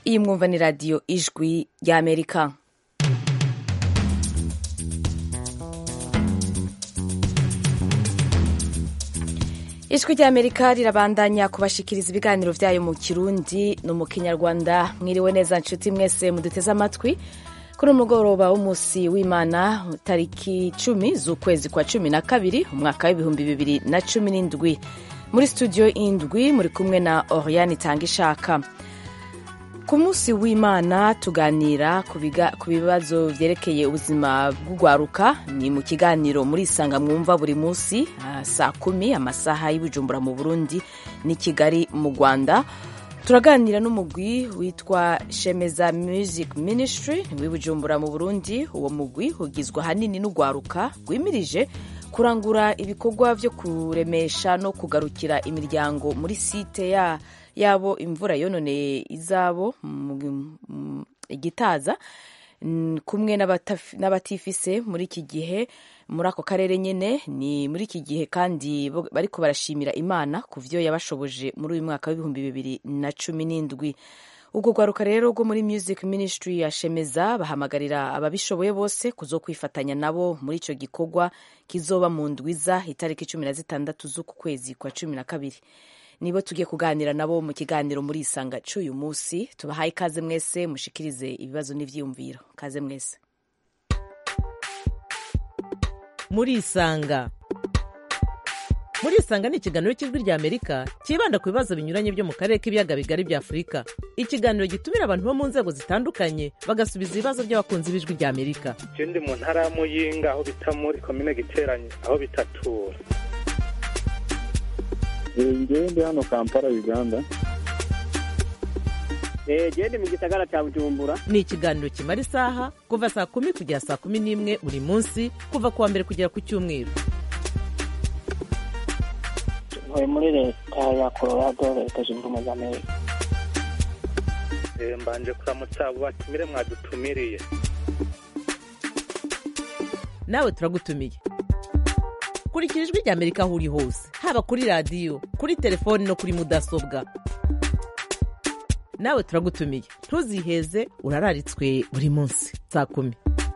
iyi mwumva ni radiyo ijwi ry'amerika ijwi ry'amerika rirabandanya kubashikiriza ibiganiro byayo mu kirundi no mu kinyarwanda mwiriwe neza nshuti mwese muduteze amatwi kuri umugoroba w'umunsi w'imana tariki cumi z'ukwezi kwa cumi na kabiri umwaka w'ibihumbi bibiri na cumi n'indwi muri studio indwi muri kumwe na oriane itanga ishaka ku munsi w'imana tuganira ku bibazo byerekeye ubuzima bw'urwaruka ni mu kiganiro muri isanga mwumva buri munsi saa kumi amasaha y'ubujumbura mu burundi n'i kigali mu rwanda turaganira n'umugwi witwa shemeza music ministry w'ibujumbura mu burundi uwo mugwi ugizwe ahanini n'urwaruka rwimirije kurangura ibikorwa byo kuremesha no kugarukira imiryango muri site ya yabo imvura yononeye izabo igitaza kumwe n'abatifise muri iki gihe muri ako karere nyine ni muri iki gihe kandi bariko barashimira imana ku vyo yabashoboje muri uyu mwaka w'ibihumbi bibiri na cumi n'indwi ubwo rwaruka rero rwo muri music ministry ya shemeza bahamagarira ababishoboye bose kuzo kwifatanya nabo muri ico gikorwa kizoba mu ndwiza itariki cumi na zitandatu z'uku kwezi kwa cumi na kabiri nibo tugiye kuganira nabo mu kiganiro muri isanga c'uyu munsi tubahaye ikaze mwese mushikirize ibibazo n'ivyiyumviro kaze mwese muri isanga muri isanga ni ikiganiro cy'ijwi rya amerika cyibanda ku bibazo binyuranye byo mu karere k'ibiyaga bigari bya afurika ikiganiro gitumira abantu bo mu nzego zitandukanye bagasubiza ibibazo by'abakunzi b'ijwi rya amerika ndi mu ntara ya muyinga aho bita muri komine giteranye aho bitatura ngewe ndi hano kampala uganda gende mu gisagara cya bujumbura ni ikiganiro kimara isaha kuva saa kumi kugera saa kumi n'imwe buri munsi kuva ku wa mbere kugera ku cyumweru ntuye muri leta ya colorado leta zunze ubumwe za amerika mbanje kuramutsa abo batumire mwadutumiriye nawe turagutumiye kurikira ijwi rya amerika aho uri hose haba kuri radiyo kuri telefoni no kuri mudasobwa nawe turagutumiye ntuziheze urararitswe buri munsi saa kumi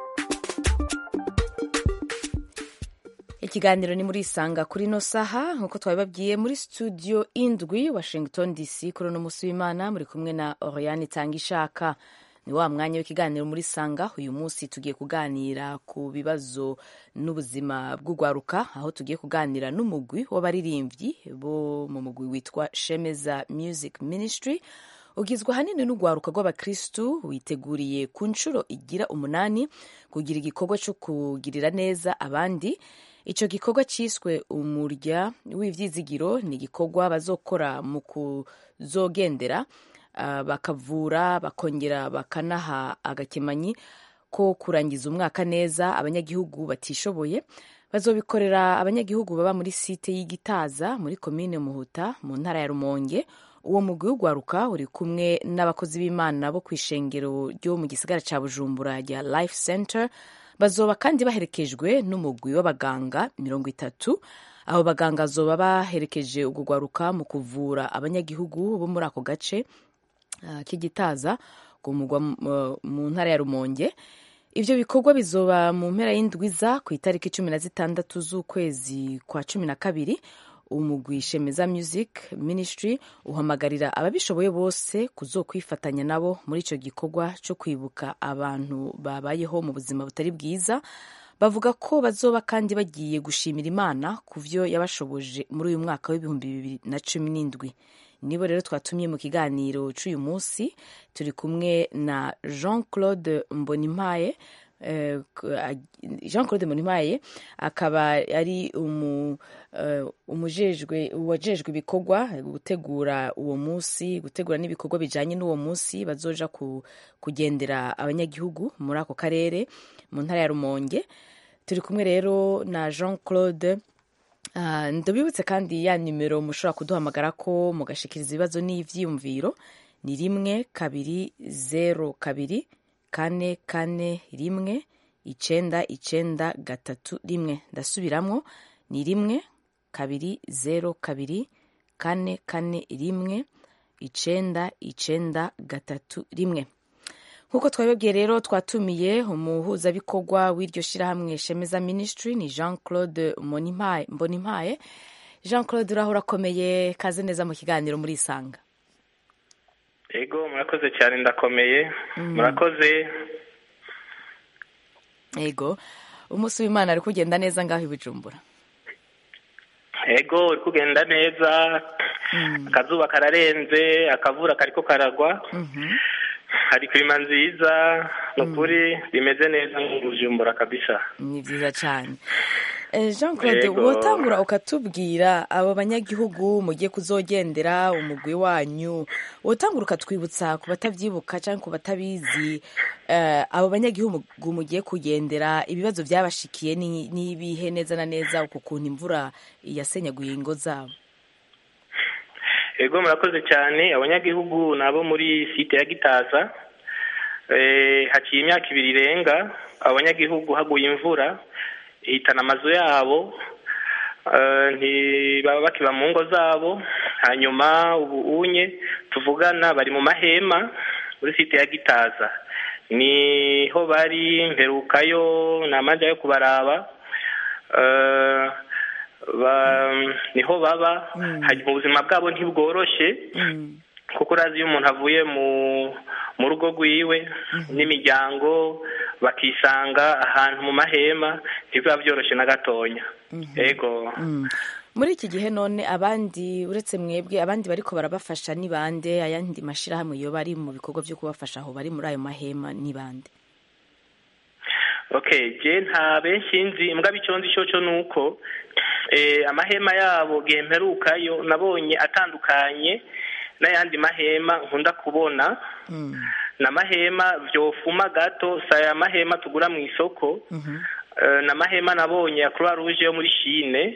ikiganiro ni muri isanga kuri ino saha nk'uko twabibabwiye muri studio indwi washington dc kuri uno munsi w'imana muri kumwe na oriane itanga ishaka ni wa mwanya w'ikiganiro muri sanga uyu munsi tugiye kuganira ku bibazo n'ubuzima bw'urwaruka aho tugiye kuganira n'umugwi w'abaririmbyi bo mu mugwi witwa shemeza music ministry ugizwe ahanini n'urwaruka rw'abakristu witeguriye ku nshuro igira umunani kugira igikorwa cyo kugirira neza abandi icyo gikorwa cyiswe umurya w'ibyizigiro ni igikorwa bazokora mu kuzogendera bakavura bakongera bakanaha agakemanyi ko kurangiza umwaka neza abanyagihugu batishoboye bazobikorera abanyagihugu baba muri site y'igitaza muri komine muhuta mu ntara ya rumonge uwo mugwi w'urwaruka uri kumwe n'abakozi b'imana bo ku ishengero ryo mu gisagara cya bujumbura rya life center bazoba kandi baherekejwe n'umugwi w'abaganga mirongo itatu abo baganga bazoba baherekeje urwo rwaruka mu kuvura abanyagihugu bo muri ako gace k'igitaza mu ntara ya rumonge ibyo bikorwa bizoba mu mpera y'indwiza ku itariki cumi na zitandatu z'ukwezi kwa cumi na kabiri umugwi shemeza music ministry uhamagarira ababishoboye bose kuzokwifatanya nabo muri icyo gikorwa cyo kwibuka abantu babayeho mu buzima butari bwiza bavuga ko bazoba kandi bagiye gushimira imana ku byo yabashoboje muri uyu mwaka w'ibihumbi bibiri na cumi n'indwi nibo rero twatumye mu kiganiro cy'uyu munsi turi kumwe na jean claude mbonimpaye jean claude mbonimpaye akaba ari umujejwe uwajejwe ibikorwa gutegura uwo munsi gutegura n'ibikorwa bijyanye n'uwo munsi bazoja kugendera abanyagihugu muri ako karere mu ntara ya rumonge turi kumwe rero na jean claude ndabibutse kandi ya nimero mushobora kuduhamagara ko mugashikiriza ibibazo n'ibyiyumviro ni rimwe kabiri zeru kabiri kane kane rimwe icenda icenda gatatu rimwe ndasubiramo ni rimwe kabiri zeru kabiri kane kane rimwe icenda icenda gatatu rimwe nk'uko twabibabwiye rero twatumiye umuhuzabikorwa w'iryo shyirahamwe shemeza ministry ni jean claude mbonimpaye jean claude uraho urakomeye kaze neza mu kiganiro muri isanga ego murakoze cyane ndakomeye murakoze ego umunsi w'imana ari kugenda neza ngaho i bujumbura ego uri kugenda neza akazuba kararenze akavura kariko karagwa hari kirima nziza ni ukuri bimeze neza mu bujumbura kabisa ni byiza cyane jean claude wotangura ukatubwira abo banyagihugu mugiye kuzogendera umugwi wanyu wotangura ukatwibutsa ku batabyibuka cyangwa ku batabizi abo banyagihugu mugiye kugendera ibibazo byabashikiye n'ibihe neza na neza uku kuntu imvura yasenyaguye ingo zabo ego murakoze cyane abanyagihugu ni abo muri site ya gitaza haciye imyaka ibiri irenga abanyagihugu haguye imvura ihitana amazu yabo ntibaba bakiba mu ngo zabo hanyuma ubu unye tuvugana bari mu mahema muri site ya gitaza niho bari mperukayo ni amajya yo kubaraba niho baba mu buzima bwabo ntibworoshye kuko urazi iyo umuntu avuye mu rugo rwiwe n'imiryango bakisanga ahantu mu mahema ntibiba byoroshye na gatonya yego muri iki gihe none abandi uretse mwebwe abandi bariko barabafasha ni bande ayandi mashyirahamwe iyo bari mu bikorwa byo kubafasha aho bari muri ayo mahema ni bande okay je nta benshi nzi imbwa icyo nzi cyo cyo ni uko amahema yabo gemperukayo nabonye atandukanye n'ayandi mahema nkunda kubona ni amahema byofuma gato si aya mahema tugura mu isoko ni amahema nabonye ya croix rouge yo muri shine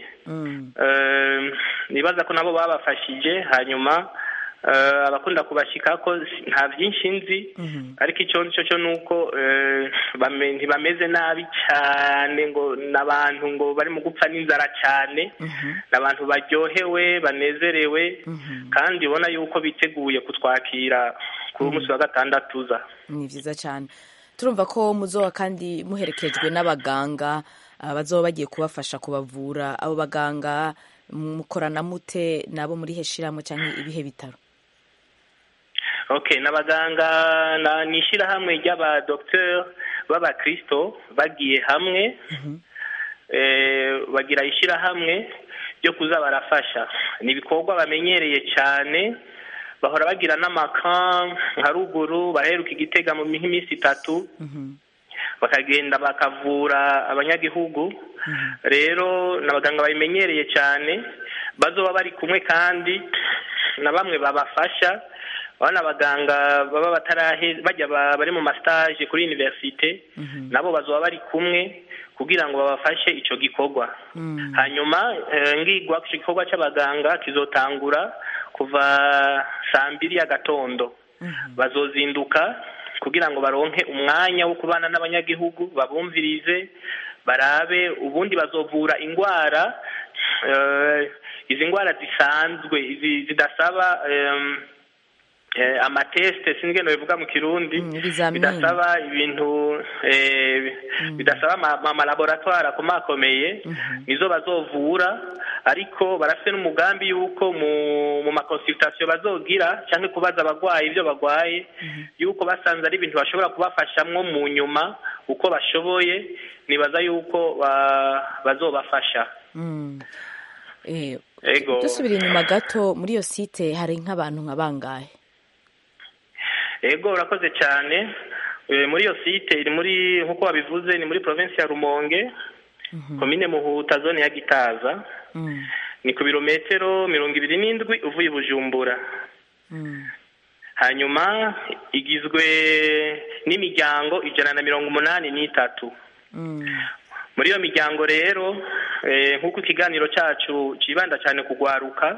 nibaza ko nabo babafashije hanyuma abakunda kubashyika ko nta byinshi nzi ariko icyo cyo cyo ni uko ntibameze nabi cyane ngo ni abantu ngo bari mu gupfa n'inzara cyane ni abantu baryohewe banezerewe kandi ubona yuko biteguye kutwakira kuri umunsi wa gatandatu uza ni byiza cyane turumva ko muzoba kandi muherekejwe n'abaganga bazoba bagiye kubafasha kubavura abo baganga mukorana mute nabo muri heshiramo cyangwa ibihe bitaro okay n'abaganga ni ishyirahamwe ry'abadogiteri b'abakirisito bagiye hamwe bagira ishyirahamwe ryo kuza barafasha ni ibikorwa bamenyereye cyane bahora bagira n'amaka nka ruguru baraheruka igitega mu minsi itatu bakagenda bakavura abanyagihugu rero ni abaganga babimenyereye cyane bazoba bari kumwe kandi na bamwe babafasha abana abaganga baba batarahe bajya bari mu masitaje kuri univerisite nabo bazoba bari kumwe kugira ngo babafashe icyo gikorwa hanyuma ngigwa ku gikorwa cy'abaganga kizotangura kuva saa mbiri y'agatondo bazozinduka kugira ngo baronke umwanya wo kubana n'abanyagihugu babumvirize barabe ubundi bazovura indwara izi ndwara zisanzwe zidasaba amatesite sinzi ngeno bivuga mu kirundi bidasaba ibintu bidasaba amalaboratwari akomakomeye nizo bazovura ariko barafite n'umugambi y'uko mu makonsultasiyo bazogira cyangwa kubaza abarwayi ibyo barwaye y'uko basanze ari ibintu bashobora kubafashamwo mu nyuma uko bashoboye nibaza y'uko bazobafasha dusubira inyuma gato muri iyo site hari nk'abantu nka bangahe ego urakoze cyane muri iyo site iri muri nk'uko wabivuze ni muri provinsi ya rumonge komine muhuta zone ya gitaza ni ku birometero mirongo ibiri n'indwi uvuye i bujumbura hanyuma igizwe n'imiryango ijana na mirongo umunani n'itatu muri iyo miryango rero nk'uko ikiganiro cyacu kibanda cyane ku rwaruka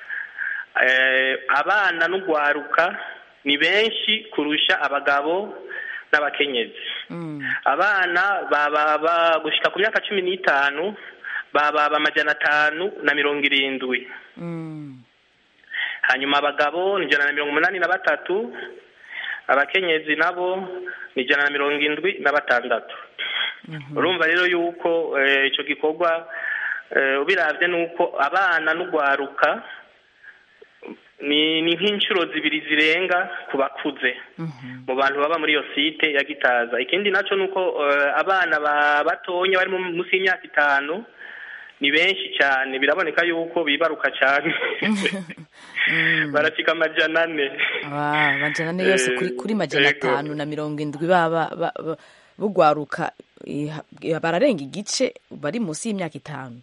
abana n'urwaruka ni benshi kurusha abagabo n'abakenyezi abana baba gushyika ku myaka cumi n'itanu baba amajana atanu na mirongo irindwi hanyuma abagabo ni ijana na mirongo umunani na batatu abakenyezi nabo ni ijana na mirongo indwi na batandatu urumva rero yuko eh, ico gikorwa eh, ubiravye nuko abana n'ugwaruka ni ni nk'inshuro zibiri zirenga ku bakuze mu bantu baba muri iyo site ya gitaza ikindi naco nuko eh, abana ba batonya bari mu- munsi y'imyaka itanu ni benshi cyane biraboneka yuko bibaruka cyane barashika amajana ane Ah, majana ane yose kuri, kuri majana Yego. atanu na mirongo indwi baba ba- ba- bugwaruka iha- bararenga igice bari munsi y'imyaka itanu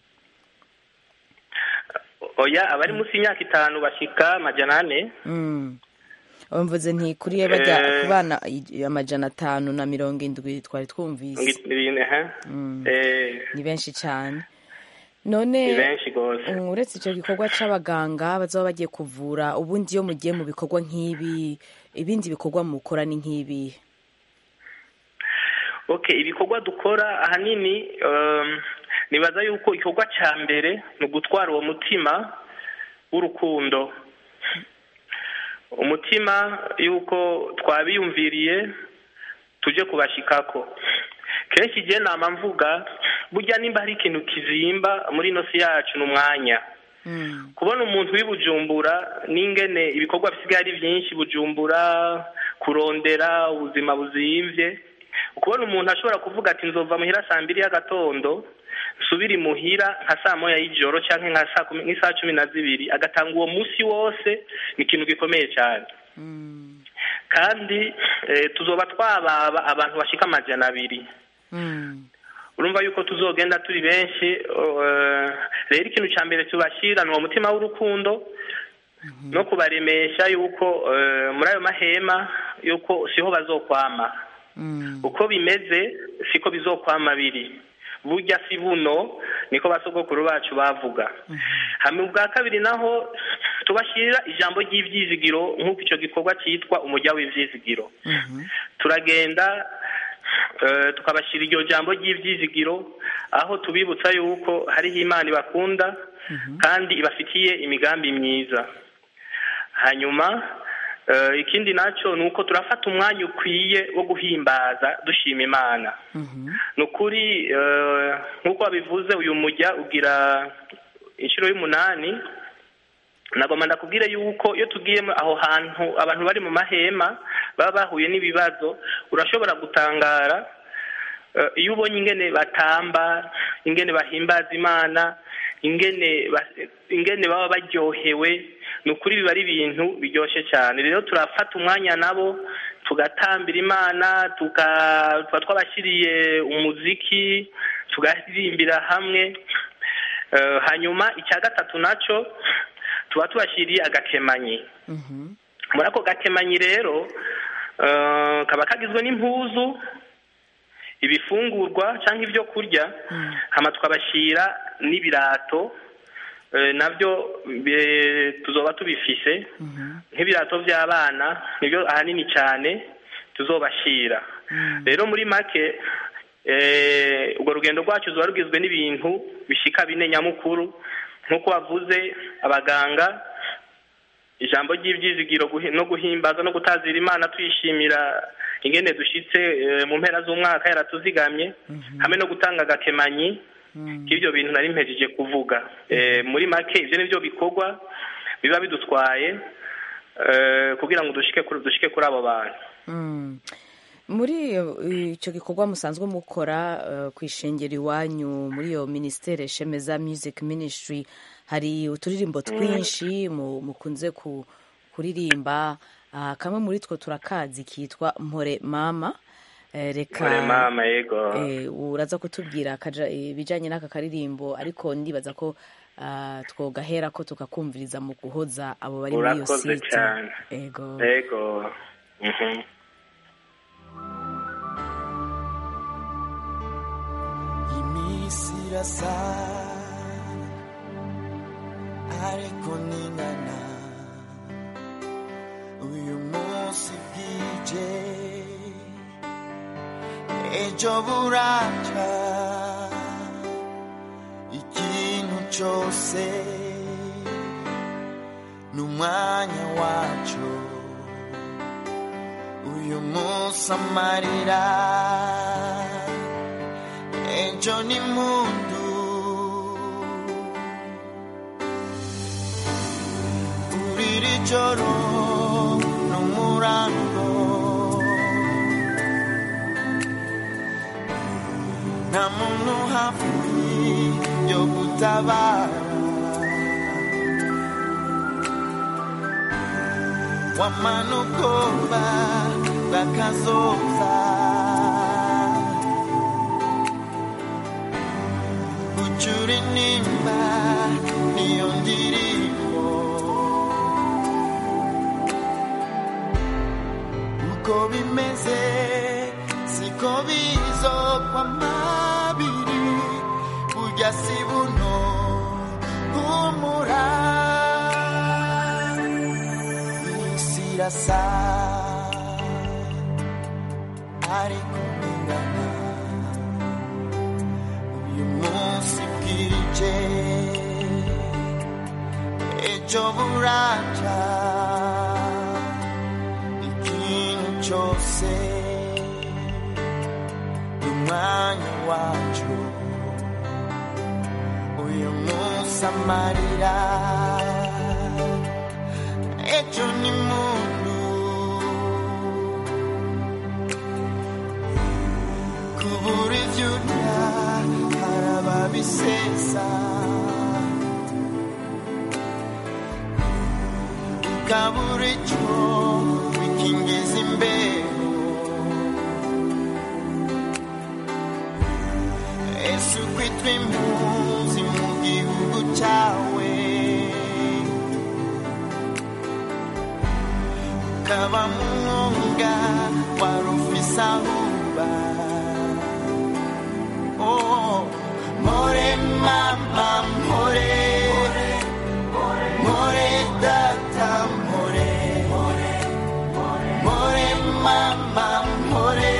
oya abari munsi y'imyaka itanu bashika amajana ane Mm. mvuze nti kuri bajya Eh. ku bana i- amajana atanu na mirongo indwi twari twumvise Ngi- ha? Eh, ni benshi cyane ni none benshi rwose mm, uretse icyo gikorwa c'abaganga bazaba bagiye kuvura ubundi iyo mugiye mu bikorwa nk'ibi ibindi bikorwa mukora ni nk'ibi okay ibikorwa dukora ahanini um, nibaza yuko igikorwa cya mbere ni ugutwara uwo mutima w'urukundo umutima yuko twabiyumviriye tuje kubashikako kenshi igihe nama mvuga burya nimba hari ikintu kizimba muri ino si yacu ni umwanya Mm. kubona umuntu w'i bujumbura n'ingene ibikorwa bisigaye ari byinshi bujumbura kurondera ubuzima buzimvye ukubona umuntu ashobora kuvuga ati nzova muhira saa mbiri y'agatondo nsubire imuhira nka saa moya y'ijoro canke nka saa kumi nk'isaha cumi na zibiri agatanga uwo musi wose ni ikintu gikomeye cyane Mm. kandi eh, tuzoba twababa abantu bashika amajana abiri Mm. urumva yuko tuzogenda turi benshi eh, rero ikintu cya mbere tubashyira ni uwo mutima w'urukundo no kubaremesha yuko eh, muri ayo mahema yuko siho bazokwama Mm. uko bimeze siko bizokwama biri burya si buno niko basogokuru bacu bavuga hamwe ubwa kabiri naho tubashyirira ijambo ry'ibyizigiro nk'uko icyo gikorwa cyitwa umujya w'ibyizigiro Mhm. turagenda eh, tukabashyira iryo jambo ry'ibyizigiro aho tubibutsa yuko hariho imana ibakunda kandi ibafitiye imigambi myiza hanyuma eh, ikindi nacyo ni uko turafata umwanya ukwiye wo guhimbaza dushima imana Mhm. ni ukuri eh, nk'uko wabivuze uyu mujya ugira inshuro y'umunani nagomba ndakubwire yuko iyo tugiye mu- aho hantu abantu bari mu mahema baba bahuye n'ibibazo urashobora gutangara eh, iyo ubonye ingene batamba ingene bahimbaza imana ingene ba- ingene baba baryohewe ni ukuri biba ari ibintu biryoshye cyane rero turafata umwanya nabo tugatambira imana tuka- tuba twabashyiriye umuziki tugaririmbira hamwe Eh, hanyuma icya gatatu nacyo tuba tubashyiriye agakemanyi Mhm. muri ako gakemanyi rero eh, kaba kagizwe n'impuzu ibifungurwa cyangwa ibyo kurya hama tukabashyira n'ibirato eh, nabyo be- tuzoba tubifise nk'ibirato by'abana nibyo ahanini cyane tuzobashyira rero muri make eh, urwo rugendo rwacu ruba rugizwe n'ibintu bishika bine nyamukuru nk'uko wavuze abaganga ijambo ry'ibyizigiro guhi- no guhimbaza no gutazira imana twishimira ingene dushitse eh, mu mpera z'umwaka yaratuzigamye hamwe no gutanga agakemanyi k'ibyo bintu nari mpejeje kuvuga Eh, muri make ivyo nivyo bikorwa biba bidutwaye eh, kugira ngo dushike kuri dushike kuri abo bantu Mm. muri eh, icyo gikorwa musanzwe mukora eh, ku ishengero iwanyu muri iyo minisiteri shemeza music ministry hari uturirimbo twinshi mu- mukunze ku- kuririmba Ah, kamwe muri two turakazi kitwa mpore mama Eh, reka Mpore mama yego eh, uraza kutubwira akaja- ibijanye n'aka karirimbo ariko ndibaza ko ah, twogahera ko tukakumviriza mu guhoza abo bari muri iyo Urakoze site cyane. ego yego Mhm. iminsi irasa ariko ningana uyu munsi bwije ejo buraca ikintu cyose ni n'umwanya wacu uyu munsi amarira ejo ni mundu uriri joro n'umurango nta muntu hafi yo gutabara wamanukoba bakazoza ucura inimba niyo ndirimbo uko bimeze siko bizokwa mabiri burya si buno humura isi irasa ariko ingana uyu munsi bwije ejo buraca ikintu cyose umwanya wacu uyu munsi amarira ejo ni mundu kubura ibyo urya hari ababisesa ukabura icyo bikingiza imbeho ese ukwitwa impunzi mu gihugu cyawe ukaba mu mwonga wari ufise aho uba Oh, more mama more more data more more mama more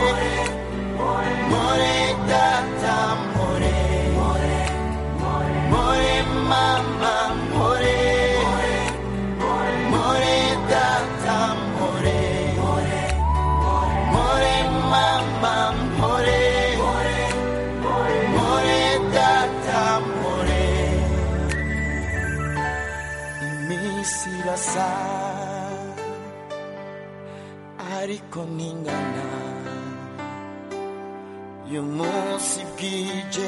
more data more more mama more more data more more mama more more data more iminsi irasa ariko ningana uyu munsi bwije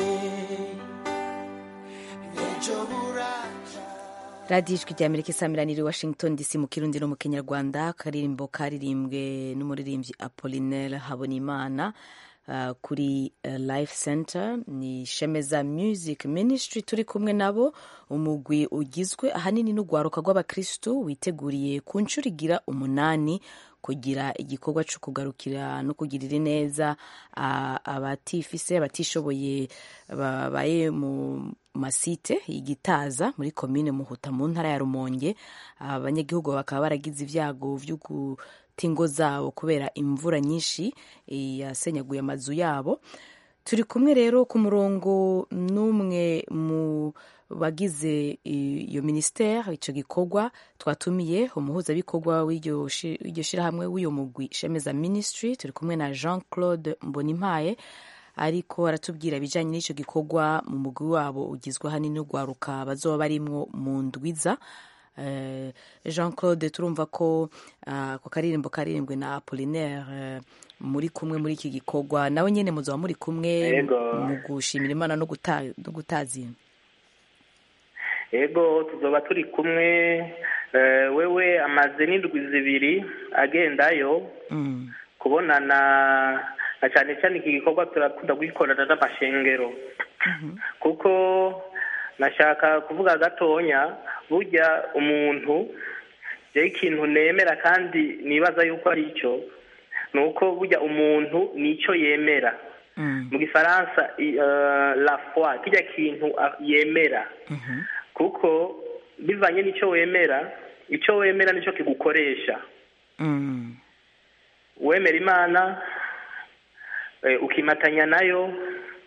ejo buraca radiyo ijwi rya amerika isamiraniye i washington dc mu kirundi no mu kinyarwanda akaririmbo karirimbwe n'umuririmbyi apolinaire habonimana uh, kuri uh, life center ni shemeza music ministry turi kumwe nabo umugwi ugizwe ahanini n'urwaruka rw'abakristu witeguriye ku nshuro igira umunani kugira igikorwa cyo kugarukira no kugirira neza uh, abatifise abatishoboye babaye mu masite igitaza muri komine muhuta mu ntara ya rumonge abanyagihugu bakaba baragize ibyago byo guta ingo zabo kubera imvura nyinshi yasenyaguye amazu yabo turi kumwe rero ku murongo n'umwe mu bagize iyo minisiteri icyo gikorwa twatumiye umuhuzabikorwa w'iryo shyirahamwe w'uyu mugwi shemeza minisitiri turi kumwe na jean claude mbonimpaye ariko aratubwira ibijyanye n'icyo gikorwa mu mugwi wabo ugizwe ahanini n'urwaruka bazoba barimwo mu ndwiza jean claude turumva ko ako karirimbo karirimbwe na apolinaire muri kumwe muri iki gikorwa nawe nyine muzaba muri kumwe mu gushimira imana no gutazina ego tuzoba turi kumwe wewe amaze n'indwi zibiri agendayo kubonana na cyane cyane iki gikorwa turakunda kugikorana n'amashengero kuko nashaka kuvuga gatonya burya umuntu rero ikintu nemera kandi nibaza yuko ari cyo ni uko burya umuntu nicyo yemera mu gifaransa la foi kijya kintu yemera kuko bivanye n'icyo wemera icyo wemera nicyo kigukoresha wemera imana ukimatanya nayo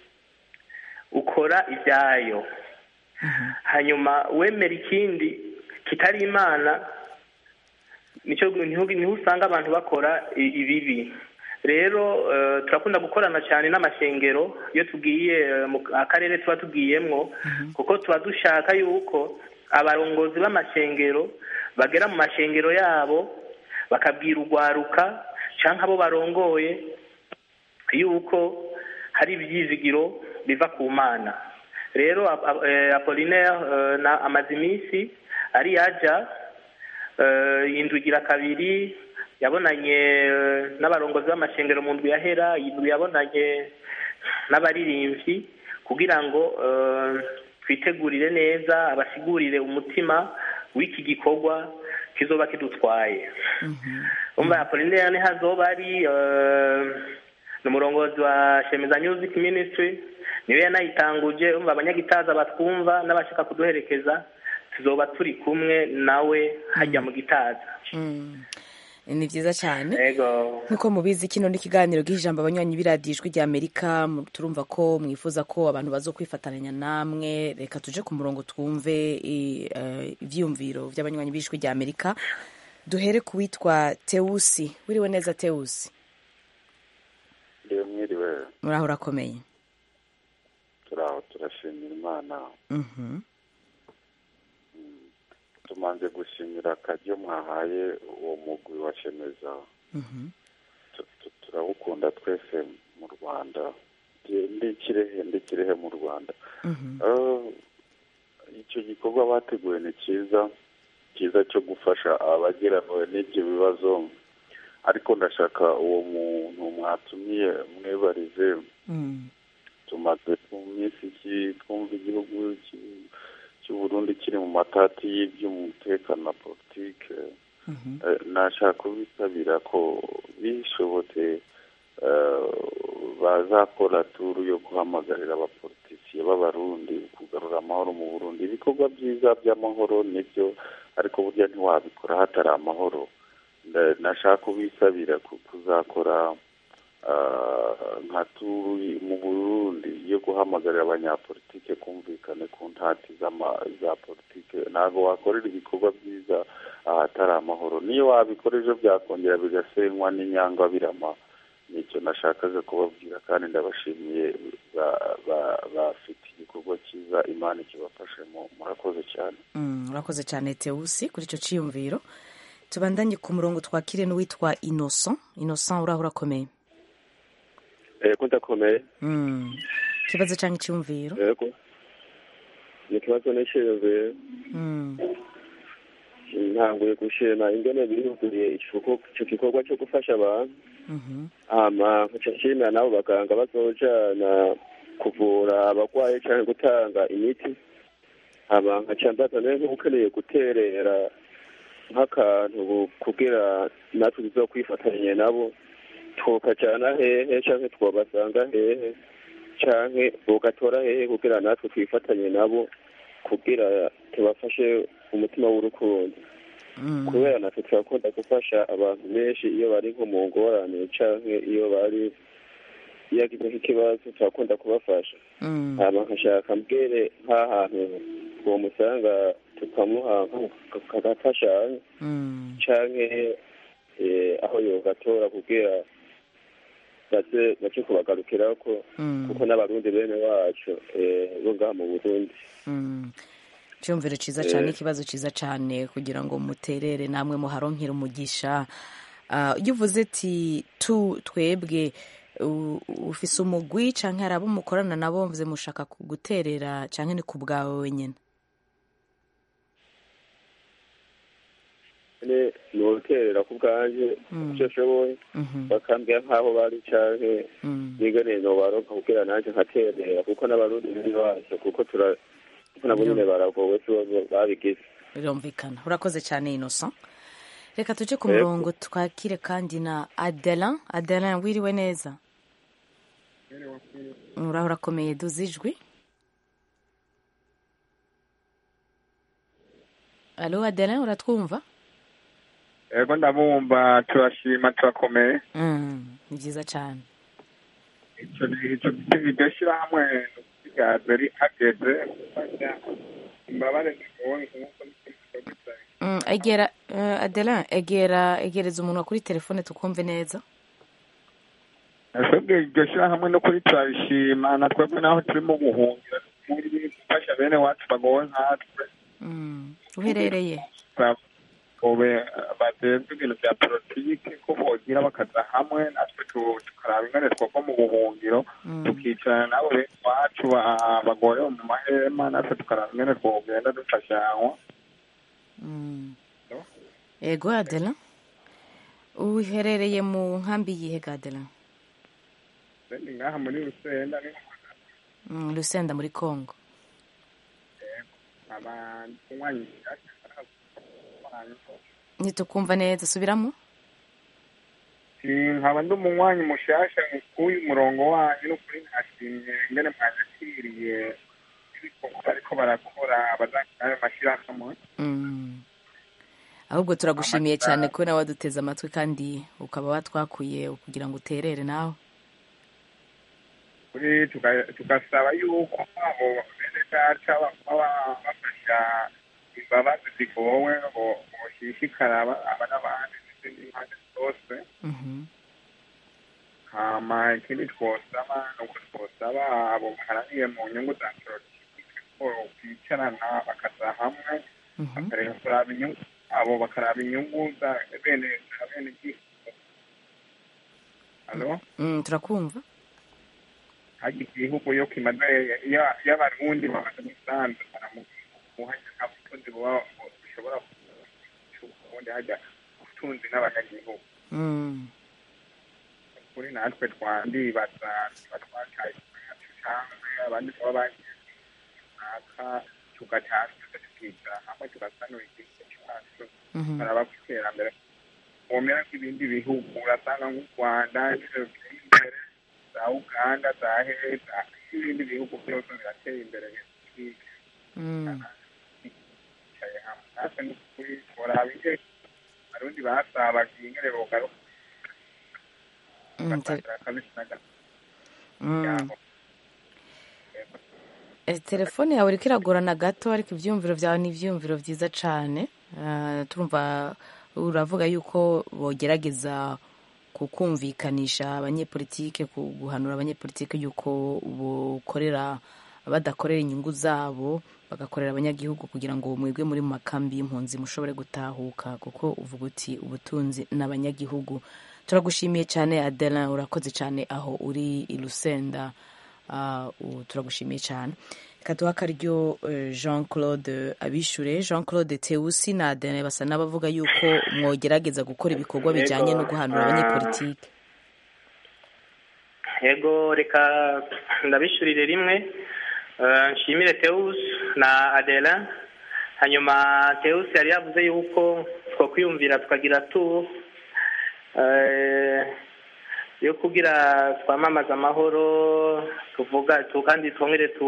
ukora ibyayo hanyuma wemera ikindi kitari imana nicyo niho niho usanga abantu bakora i- ibibi rero eh, turakunda gukorana cyane n'amashengero iyo tugiye eh, mu akarere tuba tugiyemwo kuko tuba dushaka yuko abarongozi b'amashengero bagera mu mashengero yabo bakabwira urwaruka cyangwa abo barongoye yuko hari ibyizigiro biva ku mana rero Ap- Ap- eh, apolinaire eh, na amaze iminsi ari yaja eh, indwi igira kabiri yabonanye eh, n'abarongozi b'amashengero mu ndwi yahera indwi yabonanye n'abaririmbyi kugira ngo eh, twitegurire neza abasigurire umutima w'iki gikorwa kizoba kidutwaye umva apolinaire niho azoba ari eh, ni umurongozi wa shemeza music ministry niwe yanayitanguje umva abanyagitaza batwumva n'abashaka kuduherekeza tuzoba turi kumwe nawe hajya mu gitaza Mm. ni byiza cyane yego nk'uko mubizi kino ni ikiganiro gihijambo abanywanyi b'iradiyo ijwi rya amerika mu- turumva ko mwifuza ko abantu bazo kwifatanya namwe reka tuje ku murongo twumve i- eh, ivyiyumviro by'abanywanyi b'ijwi rya amerika duhere ku witwa tewusi wiriwe neza tewusi iyo mwiriwe muraho urakomeye turaho turashimira imana Mhm. tumanze gushimira akaryo mwahaye uwo mugwi wa shemeza Mhm. Tu- tu- turawukunda twese mu rwanda Ndi- ndi kirehe ndi kirehe mu rwanda Mhm. Eh, icyo gikorwa bateguye ni cyiza cyiza cyo gufasha abageraniwe n'ibyo bibazo ariko ndashaka uwo muntu mwatumiye mwebarize Mm. tumaze mu minsi iki twumva igihugu ki- cy'u Burundi kiri mu matati y'iby'umutekano na politike Mhm. Eh, nashaka kubisabira ko bishobotse eh, bazakora turu yo guhamagarira abapolitisiye b'abarundi kugarura amahoro mu burundi ibikorwa byiza by'amahoro nibyo ariko burya ntiwabikora hatari amahoro Nda- nashaka kubisabira ku- kuzakora ah, nka turu mu burundi yo guhamagarira abanyapolitike kumvikane ku ntati z'ama- za politike ntabwo wakorera ibikorwa byiza ahatari amahoro niyo wabikora ejo byakongera bigasenywa n'inyangwa birama nicyo nashakaga kubabwira kandi ndabashimiye ba- ba- bafite igikorwa cyiza imana ikibafashemo murakoze cyane Mm, urakoze cyane tewusi kuri icyo cyiyumviro tubandanye ku murongo twakire n'uwitwa innocent innocent uraho urakomeye yego ndakomeye Mm. ikibazo cyangwa icyumviro yego ni ikibazo n'iciyumviro Mm. ntanguye gushima ingene bihuguriye icyo gikorwa cyo gufasha abantu Mhm. hama nkaca nshimira n'abo baganga bazojana kuvura abarwayi cyangwa gutanga imiti hama nkaca mbaza nawe nk'ukeneye guterera nk'akantu kugira natwe tuzokwifatanya nabo tukajana hehe canke twobasanga hehe canke bogatora hehe kugira natwe twifatanye nabo kugira tubafashe umutima w'urukundo Mm. kubera natwe turakunda gufasha abantu benshi iyo bari nko mu ngorane canke iyo bari iyo agize nk'ikibazo turakunda kubafasha Mm. hama nkashaka mbwire nk'ahantu uwo musanga tukamuha kagafashanya Mm. canke eh, aho yogatora kugira baze bace kubagarukirako Mm. kuko n'abarundi bene wacu eh, bo ngaha mu burundi Mm. icyumviro cyiza cyane ikibazo cyiza cyane kugira ngo muterere namwe muharonkere umugisha Ah, iyo uvuze ati tu twebwe u- ufise umugwi canke hari abo mukorana nabo mvuze mushaka guterera canke ni ku bwawe wenyine ne noterera ku bwanje Mm. ivyo nshoboye Mhm. bakambwira nk'aho bari canke Mm. nigane nobaronka kugira nanje nkaterera kuko n'abarundi bene wacu kuko tura kuko nabo nyene baragowe sibo babigize birumvikana urakoze cyane innocent reka tuje ku Yego. murongo twakire kandi na adelin adelin wiriwe neza uraho urakomeye duze ijwi alo adelin uratwumva yego ndabumva turashima turakomeye Mm, ni byiza cyane icyo icyo iryo shyirahamwe ryaje rihageze gufasha imbabare zigoye nk'uko n'igikorwa cya Mm, egera uh, adelan egera egereza umuntu kuri telefone tukumve neza twebwe iryo shyirahamwe no kuri turabishima na twebwe naho turimo guhungira muri gufasha bene wacu bagowe nkatwe Mm, uherereye ube batezwe ibintu bya politiki ko bogira bakaza hamwe natwe tu- tukaraba ingane twava mu buhungiro tukicarana nabo bene wacu ba- bagorewe mu mahema natwe tukaraba ingane twogenda dufashanywa Mm. ego adelan uherereye mu nkambi yihe ga adelan ni ngaha muri rusenda ni Mm, lusenda muri congo abanywanyi ntitukumva neza subiramo nkaba ndi umunywanyi mushasha w'uyu murongo wanyu n'ukuri nashimye ingene mwanyakiriye ibikorwa bariko barakora abazakira ayo mashyirahamwe Mm. ahubwo turagushimiye cyane ko nawe waduteze amatwi kandi ukaba watwakuye kugira ngo uterere nawe kuri tuga- tugasaba yuko abo bene data baba bafasha imbabazi zigowe ngo boshishikara aba aba n'abandi n'izindi mpande zose Mhm. hama ikindi twosaba ni uko twosaba abo baharaniye mu nyungu za politiki ko bicarana bakaza hamwe bakareba kuraba inyungu abo bakaraba inyungu za bene za bene gihugu halo Mm, turakumva hajya igihugu yo kimaze iyo- iyo abarundi bamaze gusanzara mu gihugu hajya nta butunzi buba bushobora ubundi hajya ubutunzi n'abanyagihugu Mm. kuri natwe twandibaza tuba twataye yacu cyangwa abandi tuba bagiye runaka tugatanga tukicara hamwe tugasanura igihugu cyacu Mhm. baraba ku iterambere womera nk'ibindi bihugu urasanga nk'u rwanda ibyo biteye imbere za uganda za heza n'ibindi bihugu byose birateye imbere Mm. bicaye hamwe natwe ni ukuri turaba ingene abarundi basabaga ingene bogaruka Mm, te- bagatanga akabisi n'agati Mm. yabo Eh, telefone yawe iriko iragorana gato ariko ivyumviro vyawe ni ivyumviro vyiza cane Ah, turumva uravuga yuko bogerageza kukumvikanisha abanyepolitike ku- guhanura abanyepolitike yuko bokorera badakorera inyungu zabo bagakorera abanyagihugu kugira ngo mwebwe muri mu makambi y'impunzi mushobore gutahuka kuko uvuga uti ubutunzi n'abanyagihugu turagushimiye cyane adelin urakoze cyane aho uri i lusenda Ah, u- turagushimiye cyane reka duha akaryo eh, jean claude abishure jean claude teusi na adelin basa n'abavuga yuko mwogerageza gukora ibikorwa bijyanye no guhanura abanyepolitike yego reka ndabishyurire rimwe Eh, nshimire teus na adela hanyuma teus yari yavuze yuko twakwiyumvira tukagira tu eh, yo kugira twamamaza amahoro tuvuga tu kandi twongere tu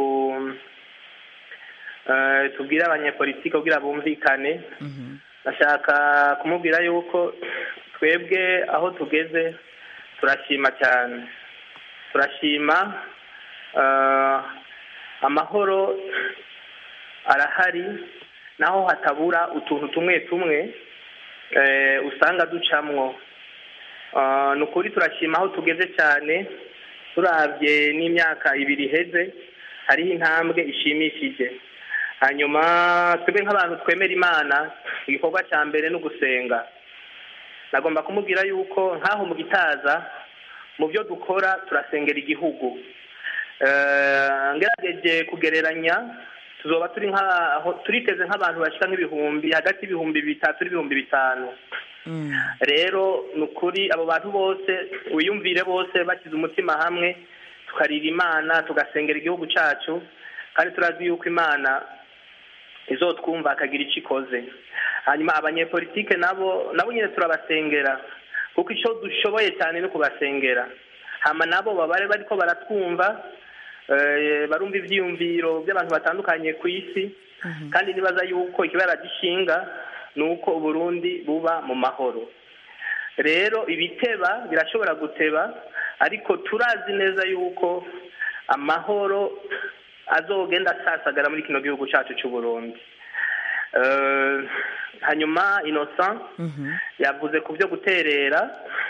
eh, tubwire abanyepolitike kugira bumvikane ndashaka kumubwira yuko twebwe aho tugeze turashima cyane turashima eh, amahoro arahari naho hatabura utuntu tumwe tumwe eh, usanga ducamwo Ah, ni ukuri turashima aho tugeze cyane turabye n'imyaka ibiri iheze hariho intambwe ishimishije hanyuma twebwe nk'abantu twemera imana igikorwa cya mbere ni ugusenga nagomba kumubwira yuko nk'aho mu gitaza mu byo dukora turasengera igihugu Eh, ngerageje kugereranya tuzoba turi nk'aho turiteze nk'abantu bashyira nk'ibihumbi hagati y'ibihumbi bitatu n'ibihumbi bitanu rero ni ukuri abo bantu bose wiyumvire bose bashyize umutima hamwe tukarira imana tugasengera igihugu cyacu kandi turazi yuko imana izotwumva akagira icyo ikoze hanyuma abanyepolitike nabo nabo nyine turabasengera kuko icyo dushoboye cyane ni ukubasengera hama nabo babare bariko baratwumva eh, barumva ivyiyumviro by'abantu batandukanye ku isi kandi nibaza yuko ikibara gishinga ni uko uburundi buba mu mahoro rero ibiteba birashobora guteba ariko turazi neza yuko amahoro azogenda asasagara muri kino gihugu cyacu cy'u Burundi Eh, hanyuma innocent yavuze ku byo guterera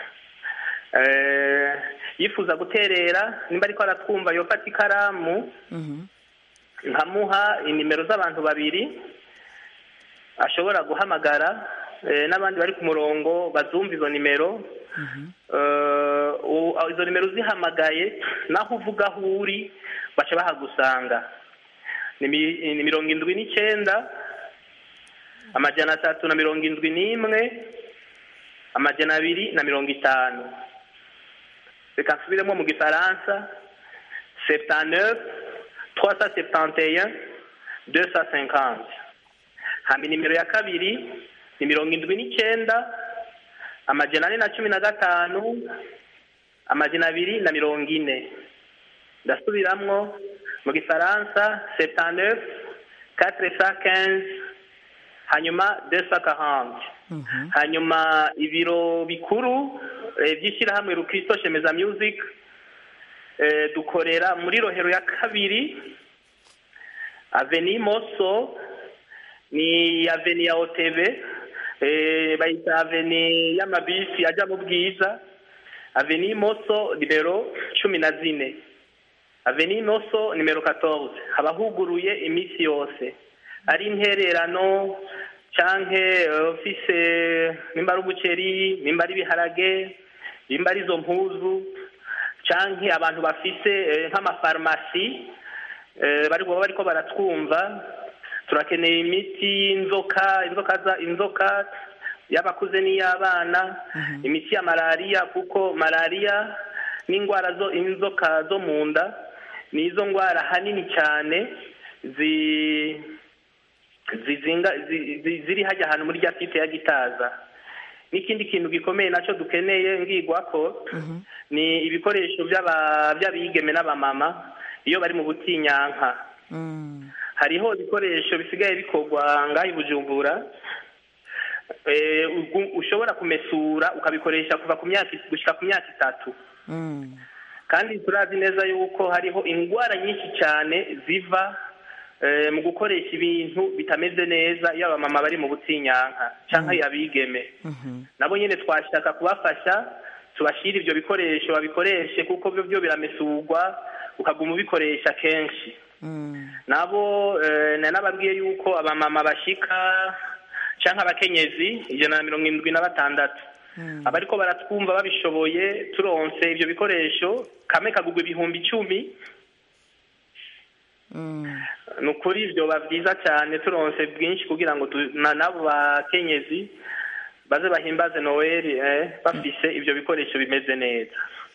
Eh, yifuza guterera nimba ariko aratwumva yofata ikaramu nkamuha inimero z'abantu babiri ashobora guhamagara eh, n'abandi bari ku murongo bazumva izo nimero Eh, u- izo nimero uzihamagaye naho uvuga aho uri baca bahagusanga ni mi- ni mirongo indwi n'icyenda amajana atatu na mirongo indwi n'imwe amajana abiri na mirongo itanu reka nsubiremo mu gifaransa septanteuf trois cent septante et un deux cent cinquante hamba nimero ya kabiri ni mirongo indwi n'icyenda amajana ane na cumi na gatanu amajana abiri na mirongo ine ndasubiramwo mu gifaransa septanteuf quatre cent quinze hanyuma deux cent quarante hanyuma ibiro bikuru eh, by'ishyirahamwe rukristo shemeza music eh, dukorera muri rohero ya kabiri aveni moso ni aveni ya otebe eh, bayita aveni y'amabisi ajya mu bwiza aveni moso nimero cumi na zine aveni moso nimero 14 haba huguruye iminsi yose ari intererano canke eh, ufise nimba ari umuceri nimba ari ibiharage nimba ari izo mpuzu canke abantu bafise eh, nk'amafarumasi eh, bari baba bariko baratwumva turakeneye imiti y'inzoka inzoka za inzoka y'abakuze n'iy'abana imiti ya malariya kuko malariya n'indwara zo inzoka zo mu nda ni izo ndwara hanini cyane zi zizinga zi- zi- ziri hajya ahantu muri rya site ya gitaza n'ikindi kintu gikomeye nacyo dukeneye ngigwa ko ni ibikoresho by'aba- by'abigeme n'abamama iyo bari mu butinyanka hariho ibikoresho bisigaye bikorwa ngaho i bujumbura eh, ugu- ushobora kumesura ukabikoresha kuva ku myaka gushyika ku myaka itatu kandi turazi neza yuko hariho indwara nyinshi cyane ziva eh, mu gukoresha ibintu bitameze neza iyo abamama bari mu butinyanka cyangwa abigeme nabo nyine twashaka kubafasha tubashyire ibyo bikoresho babikoreshe kuko byo byo biramesurwa ukaguma ubikoresha kenshi nabo eh, na nababwiye yuko abamama bashika cyangwa abakenyezi ijana na mirongo irindwi na batandatu abariko baratwumva babishoboye turonse ibyo bikoresho kamwe kagugwa ibihumbi icumi ni ukuri ibyo biba byiza cyane turonse bwinshi kugira ngo tu- na- n'abo bakenyezi baze bahimbaze noweli eh, bafise ibyo bikoresho bimeze neza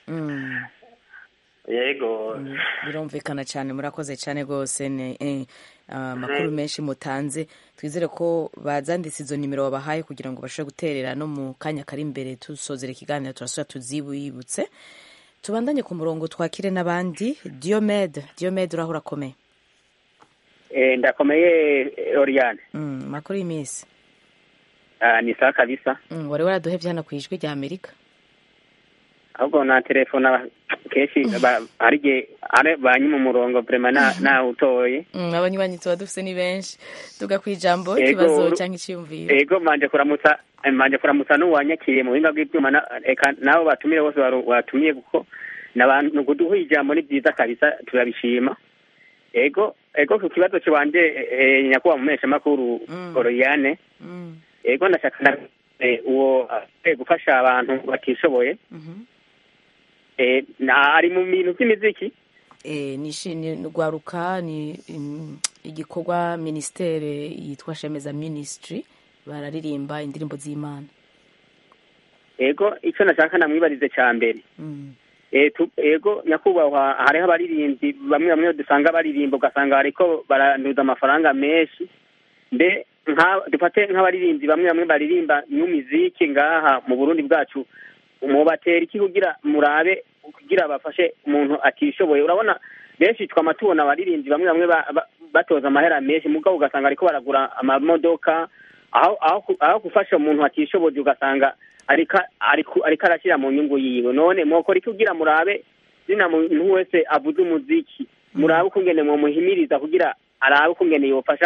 yego birumvikana cyane murakoze cyane rwose ni eh, amakuru menshi mutanze twizere ko bazanditse izo nimero wabahaye kugira ngo bashobore guterera no mu kanya kari imbere dusozera ikiganiro turasubira tuzibibutse tubandanye ku murongo twakire n'abandi diomede diomede uraho urakomeye Eh, ndakomeye eh, Oriane Mm, makuru y'iminsi Ah, ni sawa kabisa Mm, wari waraduhevye hano ku ijwi rya amerika ahubwo na telefone aba- kenshi ba- hari igihe ari banyuma umurongo vrema na nawe utoye Mm, abanywanyi tuba dufise ni benshi tuga ku ijambo Ego, ikibazo uru- cyangwa iciyumviro ego manje kuramutsa eh, manje kuramutsa n'uwanyakiriye mu buhinga bw'ibyuma na- eka nabo batumire bose baru- batumiye kuko n'abantu kuduha ijambo ni byiza kabisa turabishima ego ego ku kibazo kiwanje eh, eh, nyakubahwa mumeshamakuru Oriane ego ndashaka na eh, uwo eh, gufasha abantu batishoboye eh, na ari mu bintu by'imiziki Eh, ni ishi- ni rwaruka ni mm, igikorwa ministere yitwa shemeza ministry bararirimba indirimbo z'imana ego icyo nashaka namwibarize cya mbere Mm. Eh, tu- ego nyakubahwa hariho abaririmbyi bamwe bamwe dusanga baririmba ugasanga bariko baranduza amafaranga menshi mbe nka dufate nk'abaririmbyi bamwe bamwe baririmba n'umuziki ngaha mu burundi bwacu mubatera iki kugira murabe kugira bafashe umuntu atishoboye urabona benshi twama tubona abaririmbyi bamwe bamwe ba- ba- batoza amahera menshi mugabo ugasanga ariko baragura amamodoka aho aho ku- aho gufasha umuntu atishoboye ugasanga ariko ariko ariko arashyira mu nyungu yiwe none mwokora iki kugira murabe zina muntu wese avuze umuziki murabe ukungene mwomuhimiriza kugira arabe ukungene yofasha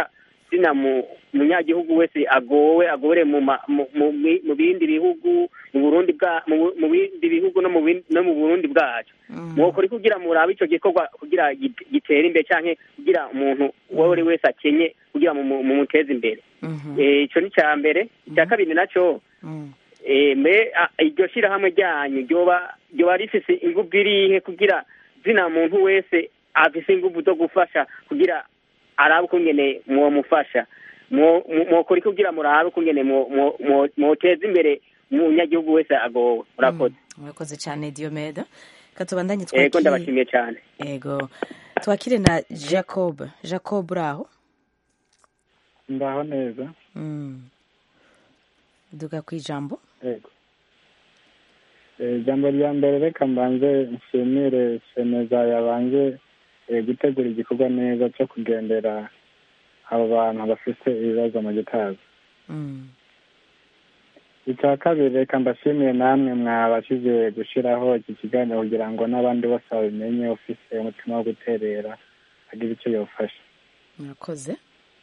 zina mu munyagihugu wese agowe agore mu ma- mu mu- mi- mu bindi bihugu mu Burundi bwa mu mu bindi bihugu no mu bin- no mu Burundi bwacu mwokora iki kugira murabe ico gikorwa kugira gi- gitere imbere canke kugira umuntu uwo ari wese akenye kugira mu mu- mumuteze imbere Eh, ico ni icya mbere icya kabiri naco eh, mbe a- iryo shirahamwe ryanyu ryoba ryoba rifise inguvu irihe kugira zina muntu wese afise inguvu zo gufasha kugira arabe ukungene mwomufasha Mwo- mwo- mwokora iki kugira murabe ukungene mwo- mwo- mwo- mwoteza imbere umunyagihugu wese agowe murakoze murakoze cyane diomede katubandanye ego twakire ndabashimiye cyane ego twakire na jacob jacob uraho ndaho neza Mm. duga ku ijambo yego Eh, ijambo rya mbere reka mbanze nshimire semeza yabanje eh, gutegura igikorwa neza cyo kugendera abo bantu bafite ibibazo mu gitaza Mm. icya kabiri reka mbashimire namwe mwabashije gushyiraho iki kiganiro kugira ngo n'abandi bose babimenye ufise umutima wo guterera agire icyo yofasha murakoze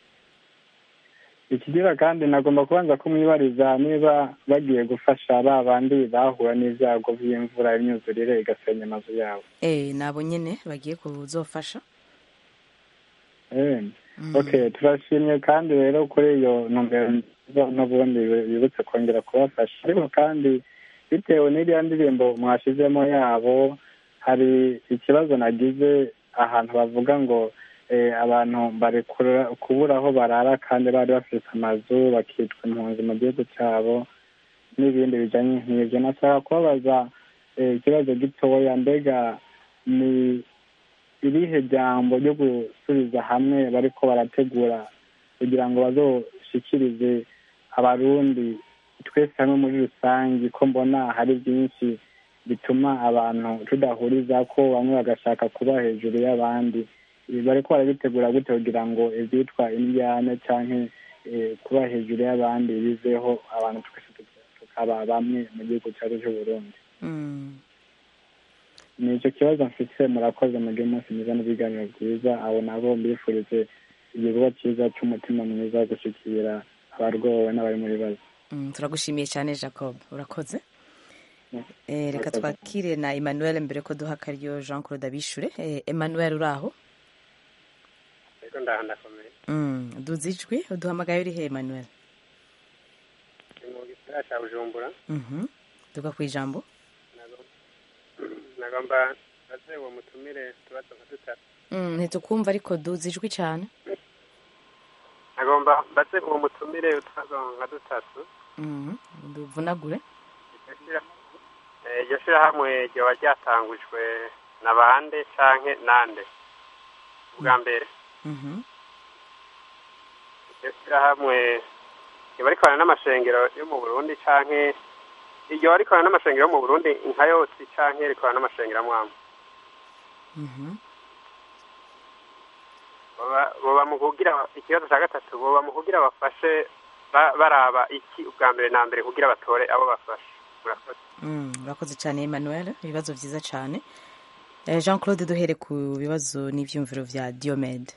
ikigira kandi nagomba kubanza kumwibariza niba bagiye gufasha ba bandi bahura n'ibyago by'imvura imyuzurire igasenya amazu yabo eh nabo nyene bagiye kuzofasha Eh, okay turashimye kandi rero kuri iyo ntumbero nziza n'ubundi bibutse kongera kubafasha ariko kandi bitewe n'iriya ndirimbo mwashizemo yabo hari ikibazo nagize ahantu bavuga ngo eh, abantu bari kura- kubura aho barara kandi bari bafite amazu bakitwa impunzi mu gihugu cyabo n'ibindi bijanye nk'ibyo nashaka kubabaza eh, ikibazo gitoya mbega ni irihe jambo ryo gusubiza hamwe bariko barategura kugira ngo bazoshikirize abarundi twese hamwe muri rusange ko mbona hari byinshi bituma abantu tudahuriza ko bamwe bagashaka kuba hejuru y'abandi Ibi bariko barabitegura gute kugira ngo ivyitwa indyane canke eh, kuba hejuru y'abandi biveho abantu twese tuka- tukaba bamwe mu gihugu cyacu c'uburundi Mm. ni icyo kibazo mfite murakoze mugire umunsi mwiza n'ibiganiro byiza abo nabo mbifurize igikorwa cyiza cy'umutima mwiza wo gushyikira abarwowe n'abari mu bibazo Mm, turagushimiye cyane jacob urakoze Eh, reka Murakoze. twakire na emmanuel mbere ko duha akaryo jean claude abishure Eh, emmanuel uraho ariko ndaha ndakomeye Mm, duzi ijwi uduhamagaye uri he emmanuel ni mu gisagara cya bujumbura Mhm. duga ku ijambo nagomba baze uwo mutumire utubazo nka dutatu Mm, ntitukumva ariko duzi ijwi cyane nagomba baze uwo mutumire utubazo nka dutatu Mhm. duvunagure Iryo shira- eh, iryo shirahamwe ryoba ryatangujwe na bande canke nande ubwa mbere Mhm. iryo shirahamwe ryoba rikorana n'amashengero yo mu burundi canke iryoba rikorana n'amashengero yo mu burundi nka yose canke rikorana n'amashengero amwamwe Mhm. boba boba mu kugira ikibazo cya gatatu boba mu kugira bafashe ba- baraba iki ubwa mbere na mbere kugira batore abo bafashe murakoze Mm, urakoze cyane emmanuel ibibazo byiza cyane Eh, jean claude duhere ku bibazo n'ibyumviro bya diomede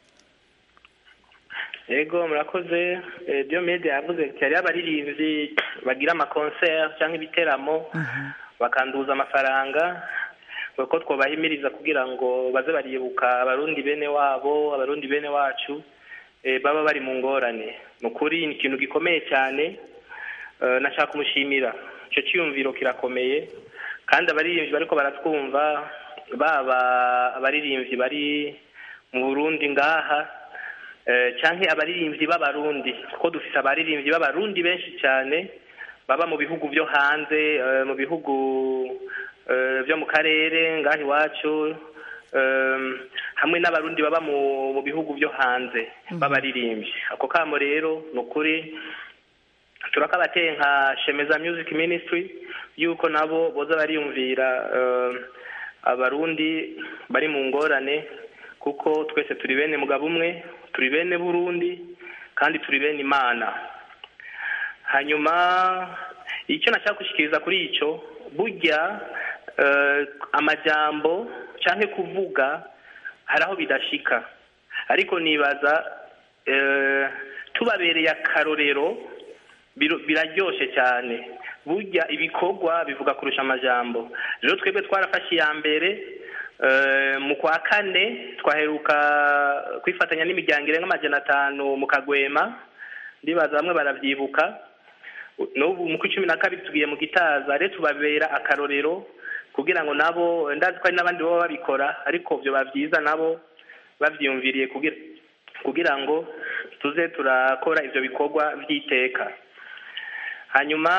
yego murakoze Eh, diomede yavuze ati hariho abaririmbyi bagira amakonseri cyangwa ibiteramo bakanduza amafaranga ko twabahimiriza kugira ngo baze baribuka abarundi bene wabo abarundi bene wacu eh, baba bari mu ngorane ni ukuri ni ikintu gikomeye cyane Eh, nashaka kumushimira icyo cyiyumviro kirakomeye kandi abaririmbyi bariko baratwumva baba abaririmbyi bari mu burundi ngaha eh, canke abaririmbyi b'abarundi kuko dufise abaririmbyi b'abarundi benshi cyane baba mu bihugu byo hanze eh, mu bihugu eh, byo mu karere ngaha iwacu eh, hamwe n'abarundi baba mu mu bihugu byo hanze b'abaririmbyi ako kamo rero ni ukuri turakabateye nka shemeza music ministry yuko nabo boza bariyumvira eh, abarundi bari mu ngorane kuko twese turi bene mugabo umwe turi bene burundi kandi turi bene imana hanyuma icyo nashaka gushikiriza kuri icyo burya eh, amajambo cyangwa kuvuga hari aho bidashika ariko nibaza eh, tubabereye akarorero biro- biraryoshe cyane burya ibikorwa bivuga kurusha amajambo rero twebwe twarafashe iya mbere eh, mu kwa kane twaheruka kwifatanya n'imiryango irenga amajana atanu mu kagwema ndibaza bamwe baravyibuka n'ubu mu kw'icumi na kabiri tugiye mu gitaza rero tubabera akarorero kugira ngo nabo ndazi ko hari n'abandi baba babikora ariko vyoba vyiza nabo bavyiyumviriye kugira kugira ngo tuze turakora ivyo bikorwa vy'iteka hanyuma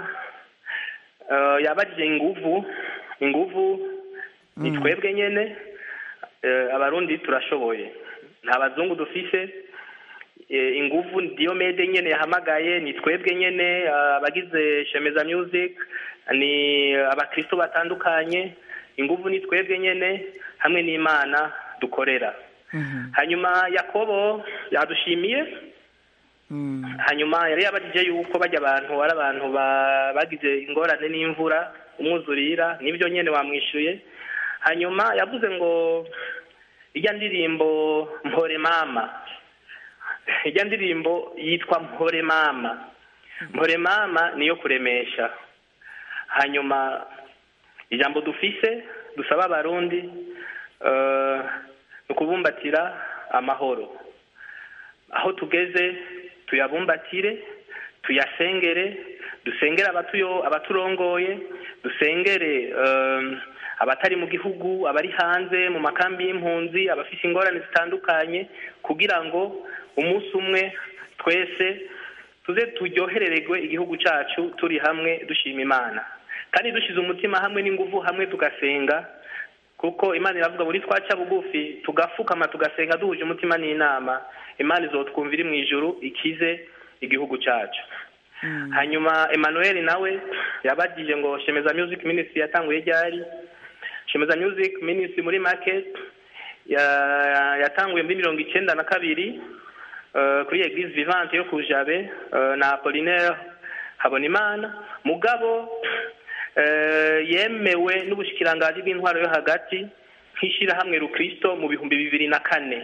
eh, yabajije inguvu inguvu ni twebwe nyene eh, abarundi turashoboye nta bazungu dufise eh, inguvu niyo mede nyene yahamagaye ni twebwe nyene eh, abagize shemeza music ni abakristo batandukanye inguvu ni twebwe nyene hamwe n'imana dukorera hanyuma yakobo yadushimiye hanyuma yari yabajije yuko bajya abantu ari abantu ba- bagize ingorane n'imvura umwuzurira nibyo nyene wamwishuye hanyuma yavuze ngo ijya ndirimbo mpore mama ijya ndirimbo yitwa mpore mama mpore mama niyo kuremesha hanyuma ijambo dufise dusaba abarundi eh, ni ukubumbatira amahoro aho tugeze tuyabumbatire tuyasengere dusengere abatuyo abaturongoye dusengere um, abatari mu gihugu abari hanze mu makambi y'impunzi abafite ingorane zitandukanye kugira ngo umunsi umwe twese tuze turyoherererwe igihugu cyacu turi hamwe dushima imana kandi dushize umutima hamwe n'ingufu hamwe tugasenga kuko imana iravuga buri twaca bugufi tugafukama tugasenga duhuje umutima n'inama imana izotwumva iri mu ijuru ikize igihugu cyacu hanyuma emmanuel nawe yabagije ngo shemeza music ministry yatanguye ryari shemeza music ministry muri market ya- yatanguye muri mirongo icyenda na kabiri eh, kuri eglise vivante yo ku jabe eh, na apolinaire habonimana mugabo eh, yemewe n'ubushikiranganji bw'intwaro yo hagati nk'ishyirahamwe rukristo mu bihumbi bibiri na kane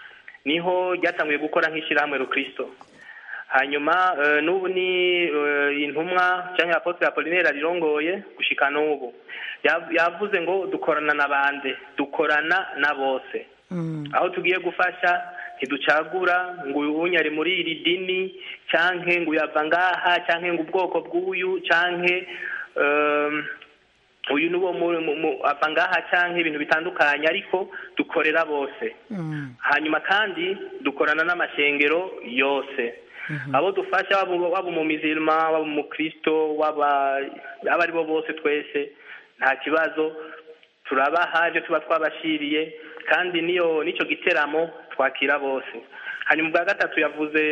niho ryatanguye gukora nk'ishyirahamwe rukristo hanyuma eh, n'ubu ni eh, intumwa cyangwa apotre apolinaire arirongoye gushika n'ubu Yav- yavuze ngo dukorana na bande dukorana na bose aho tugiye gufasha ntiducagura ngo uyu ari muri iri dini canke ngo uyava ngaha canke ngo ubwoko bw'uyu canke um, uyu ni wo mu- mu- mu- ava ngaha canke ibintu bitandukanye ariko dukorera bose hanyuma kandi dukorana n'amashengero yose abo dufasha waba waba umumizirima waba umukristo waba abo ari bo bose twese nta kibazo turabaha ibyo tuba twabashiriye kandi niyo n'icyo giteramo twakira bose hanyuma ubwa gatatu yavuze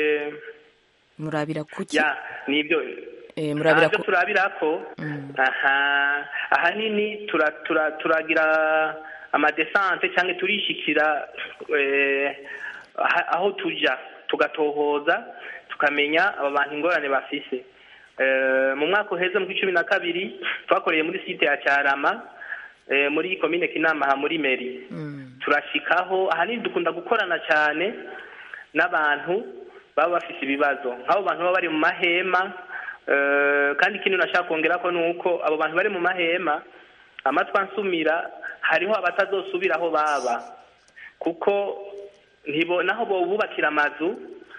murabira kuki ya nibyo Eh, murabira ntabyo ku turabira ko aha ahanini tura- tura- turagira amadesante cyangwa turishikira eh, aha- aho tuja tugatohoza tukamenya aba bantu ingorane bafise Eh, mu mwaka uheze mu kw'icumi na kabiri twakoreye muri site ya cyarama eh, muri komine kinama aha muri meri turashikaho ahanini dukunda gukorana cyane n'abantu baba bafite ibibazo nk'abo bantu baba bari mu mahema eh, kandi ikindi nashaka kongera ko ni uko abo bantu bari mu mahema amatwi ansumira hariho abatazosubira aho baba kuko ntibo naho bobubakira amazu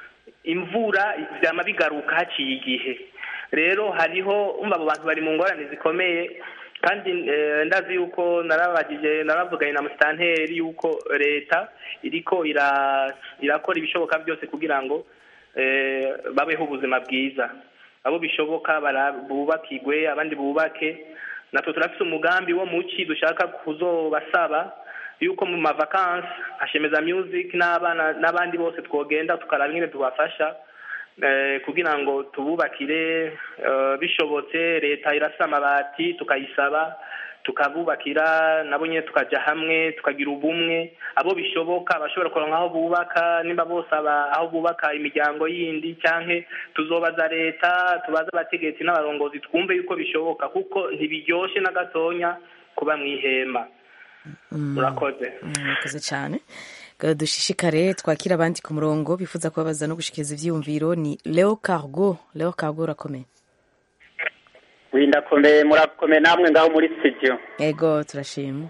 imvura byama bigaruka haciye igihe rero hariho umva abo bantu bari mu ngorane zikomeye kandi eh, ndazi yuko narabagije naravuganye na musitanteri yuko leta iriko ira irakora ibishoboka byose kugira ngo eh, babeho ubuzima bwiza abo bishoboka bara- bubakigwe abandi bubake natwe turafise umugambi wo muci dushaka kuzobasaba yuko mu mavakansi hashemeza music n'abana n'abandi bose twogenda tukaraba ingene tubafasha eh, kugira ngo tububakire eh, bishobotse leta irasa amabati tukayisaba tukabubakira nabo nyine tukaja hamwe tukagira ubumwe abo bishoboka bashobora kuronka aho bubaka nimba bose aba- aho bubaka imiryango yindi canke tuzobaza leta tubaze abategetsi n'abarongozi twumve yuko bishoboka kuko ntibiryoshe na gatonya kuba mw'ihema murakoze murakoze cyane Ga- dushishikare twakira abandi ku murongo bifuza kubabaza no gushikiriza ivyiyumviro ni leo cargo leo cargo urakomeye windakomeye murakomeye namwe ngaho muri studio ego turashima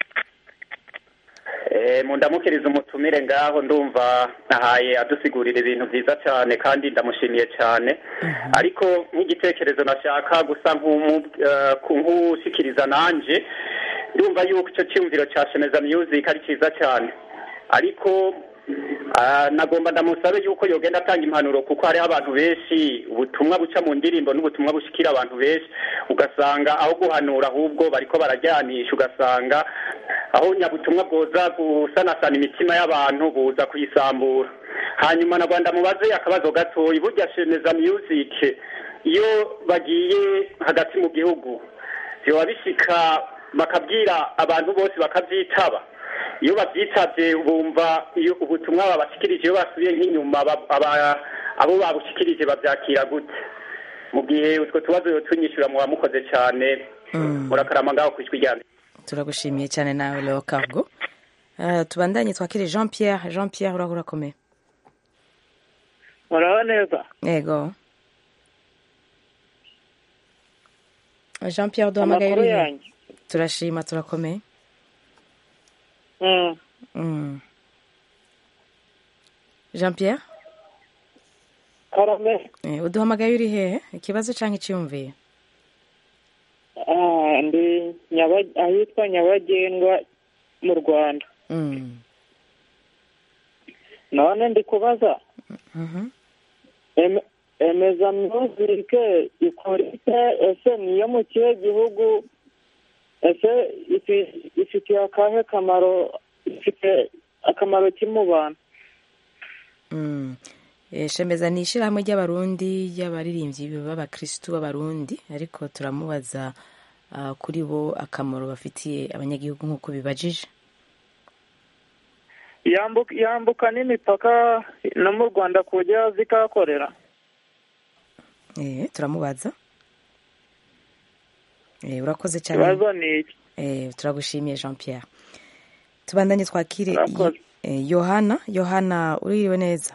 Eh, mundamukiriza umutumire ngaho ndumva nahaye adusigurira ibintu byiza cyane kandi ndamushimiye cyane ariko nk'igitekerezo nashaka gusa nk'umu- eh, ku- nk'ushikiriza nanje ndumva yuko icyo cyumviro cya shemeza music ari cyiza cyane ariko ah, nagomba ndamusabe yuko yogenda atanga impanuro kuko hariho abantu benshi ubutumwa buca mu ndirimbo n'ubutumwa bushikira abantu benshi ugasanga aho guhanura ahubwo bariko barajyanisha ugasanga aho nyabutumwa bwoza gusanasana imitima y'abantu buza kuyisambura hanyuma na rwanda mubaze akabazo gatoya burya shemeza music iyo bagiye hagati mu gihugu biba bishika bakabwira abantu bose bakabyitaba iyo babyitabye bumva iyo ubutumwa babashikirije iyo basubiye nk'inyuma ba- aba- abo babushikirije babyakira gute mu gihe utwo tubazo tunyishyura muba mukoze cyane murakarama ngaho ku ijwi rya mbere turagushimiye cyane nawe leo cargo Uh, tubandanye twakire jean pierre jean pierre uraho urakomeye muraho neza ego jean pierre duhamagaye Amakuru urihe yanyu? turashima turakomeye Mm. Mm. jean pierre karame eh, uduhamagaye uri hehe ikibazo cyangwa icyiyumviye Ah, ndi Nyaba- ahitwa nyabagendwa mu rwanda Mm. none ndi kubaza Mhm. Eme- emeza myuzike ikora ite ese niyo mu kihe gihugu ese ifi- ifitiye akahe kamaro ifite akamaro ki mu bantu Mm. Eh, shemeza ni ishyirahamwe ry'abarundi ry'abaririmbyi b'abakirisitu b'abarundi ariko turamubaza ah, kuri bo akamaro bafitiye abanyagihugu nk'uko bibajije yambuka yambuka n'imipaka no mu rwanda ku buryo zikahakorera eh, turamubaza eh, urakoze cyane ikibazo ni iki eh, turagushimiye jean pierre tubandanye twakire Urakoze. eh, yohana yohana uririwe neza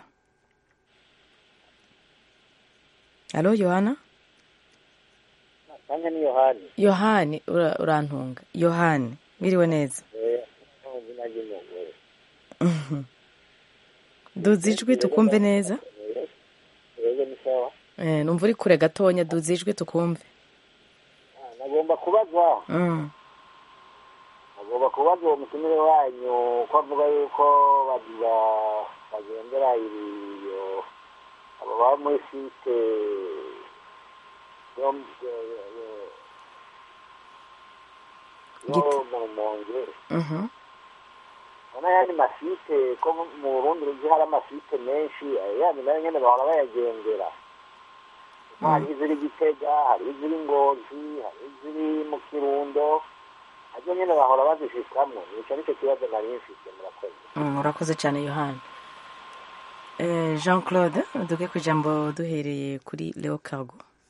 alo yohana nanjye ni yohani yohani ura- urantunga yohani wiriwe neza izina ry'umugore duza ijwi tukumve neza rero ni sawa eh, numva uri kure gatonya duza ijwi tukumve Ah, nagomba kubaza mm. nagomba kubaza uwo mutumire wanyu ko avuga yuko bagira bagendera iyo abo baba muri site yo yo- yo- yo mu rumonge Mhm. ubona yandi masite ko mu burundi uzi hari amasite menshi yandi nayo nyene bahora bayagendera hari iziri gitega hari iziri ngozi hari iziri mu kirundo nazo nyene bahora bazishikamwo nico nico kibazo nari mfise murakoze Mm, urakoze cyane yohani eh, jean claude duge ku ijambo duhereye kuri leo cargo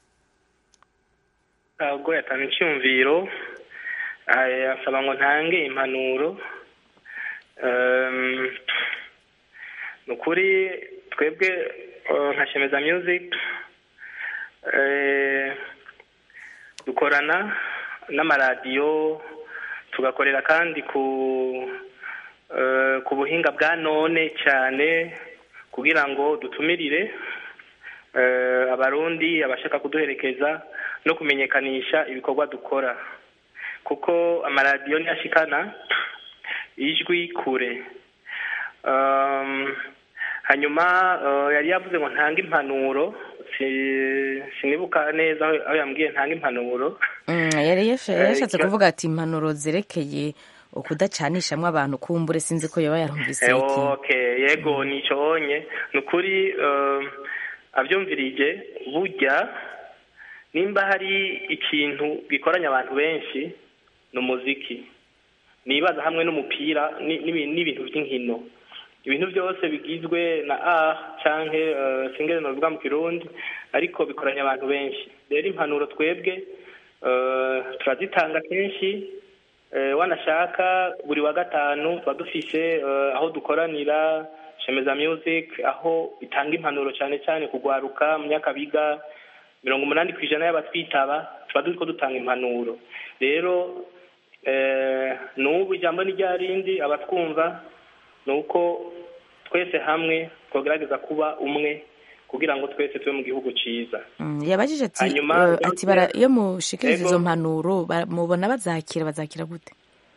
ubwo yatanga icyumviro eh, asaba ngo ntange impanuro Ehm, ni ukuri twebwe eh, nka shemeza music eh, dukorana n'amaradiyo tugakorera kandi ku eh, ku buhinga bwa none cyane kugira ngo dutumirire eh, abarundi abashaka kuduherekeza no kumenyekanisha ibikorwa dukora kuko amaradiyo ntiyashikana ijwi kure Um, hanyuma uh, yari yavuze ngo ntange impanuro si- sinibuka neza aho aho yambwiye ntange impanuro Mm, yari yasha- Eh, yashatse ikiba- kuvuga ati impanuro zerekeye ukudacanishamwo abantu kumbure sinzi ko yoba yarumvise Eh, iki okay yego nico onye ni ukuri um, avyumvirije burya nimba hari ikintu gikoranya abantu benshi ni umuziki nibaza hamwe n'umupira ni- n'ibi- n'ibintu by'inkino ibintu byose bigizwe na a canke uh, singere novuga mu kirundi ariko bikoranya abantu benshi rero impanuro twebwe uh, turazitanga kenshi Eh, wanashaka buri wa gatanu tuba dufise eh, aho dukoranira shemeza music aho itanga impanuro cyane cyane kugwaruka mu myakabiga mirongo umunani ku ijana y'abatwitaba tuba turiko dutanga impanuro rero eh, n'ubu ijambo ni rya rindi abatwumva ni uko twese hamwe twogerageza kuba umwe kugira ngo twese tube mu gihugu ciza Mm, yabajije ati Hanyuma, eh, ati bara iyo mushikiriza Ego. izo mpanuro ba- mubona bazakira bazakira gute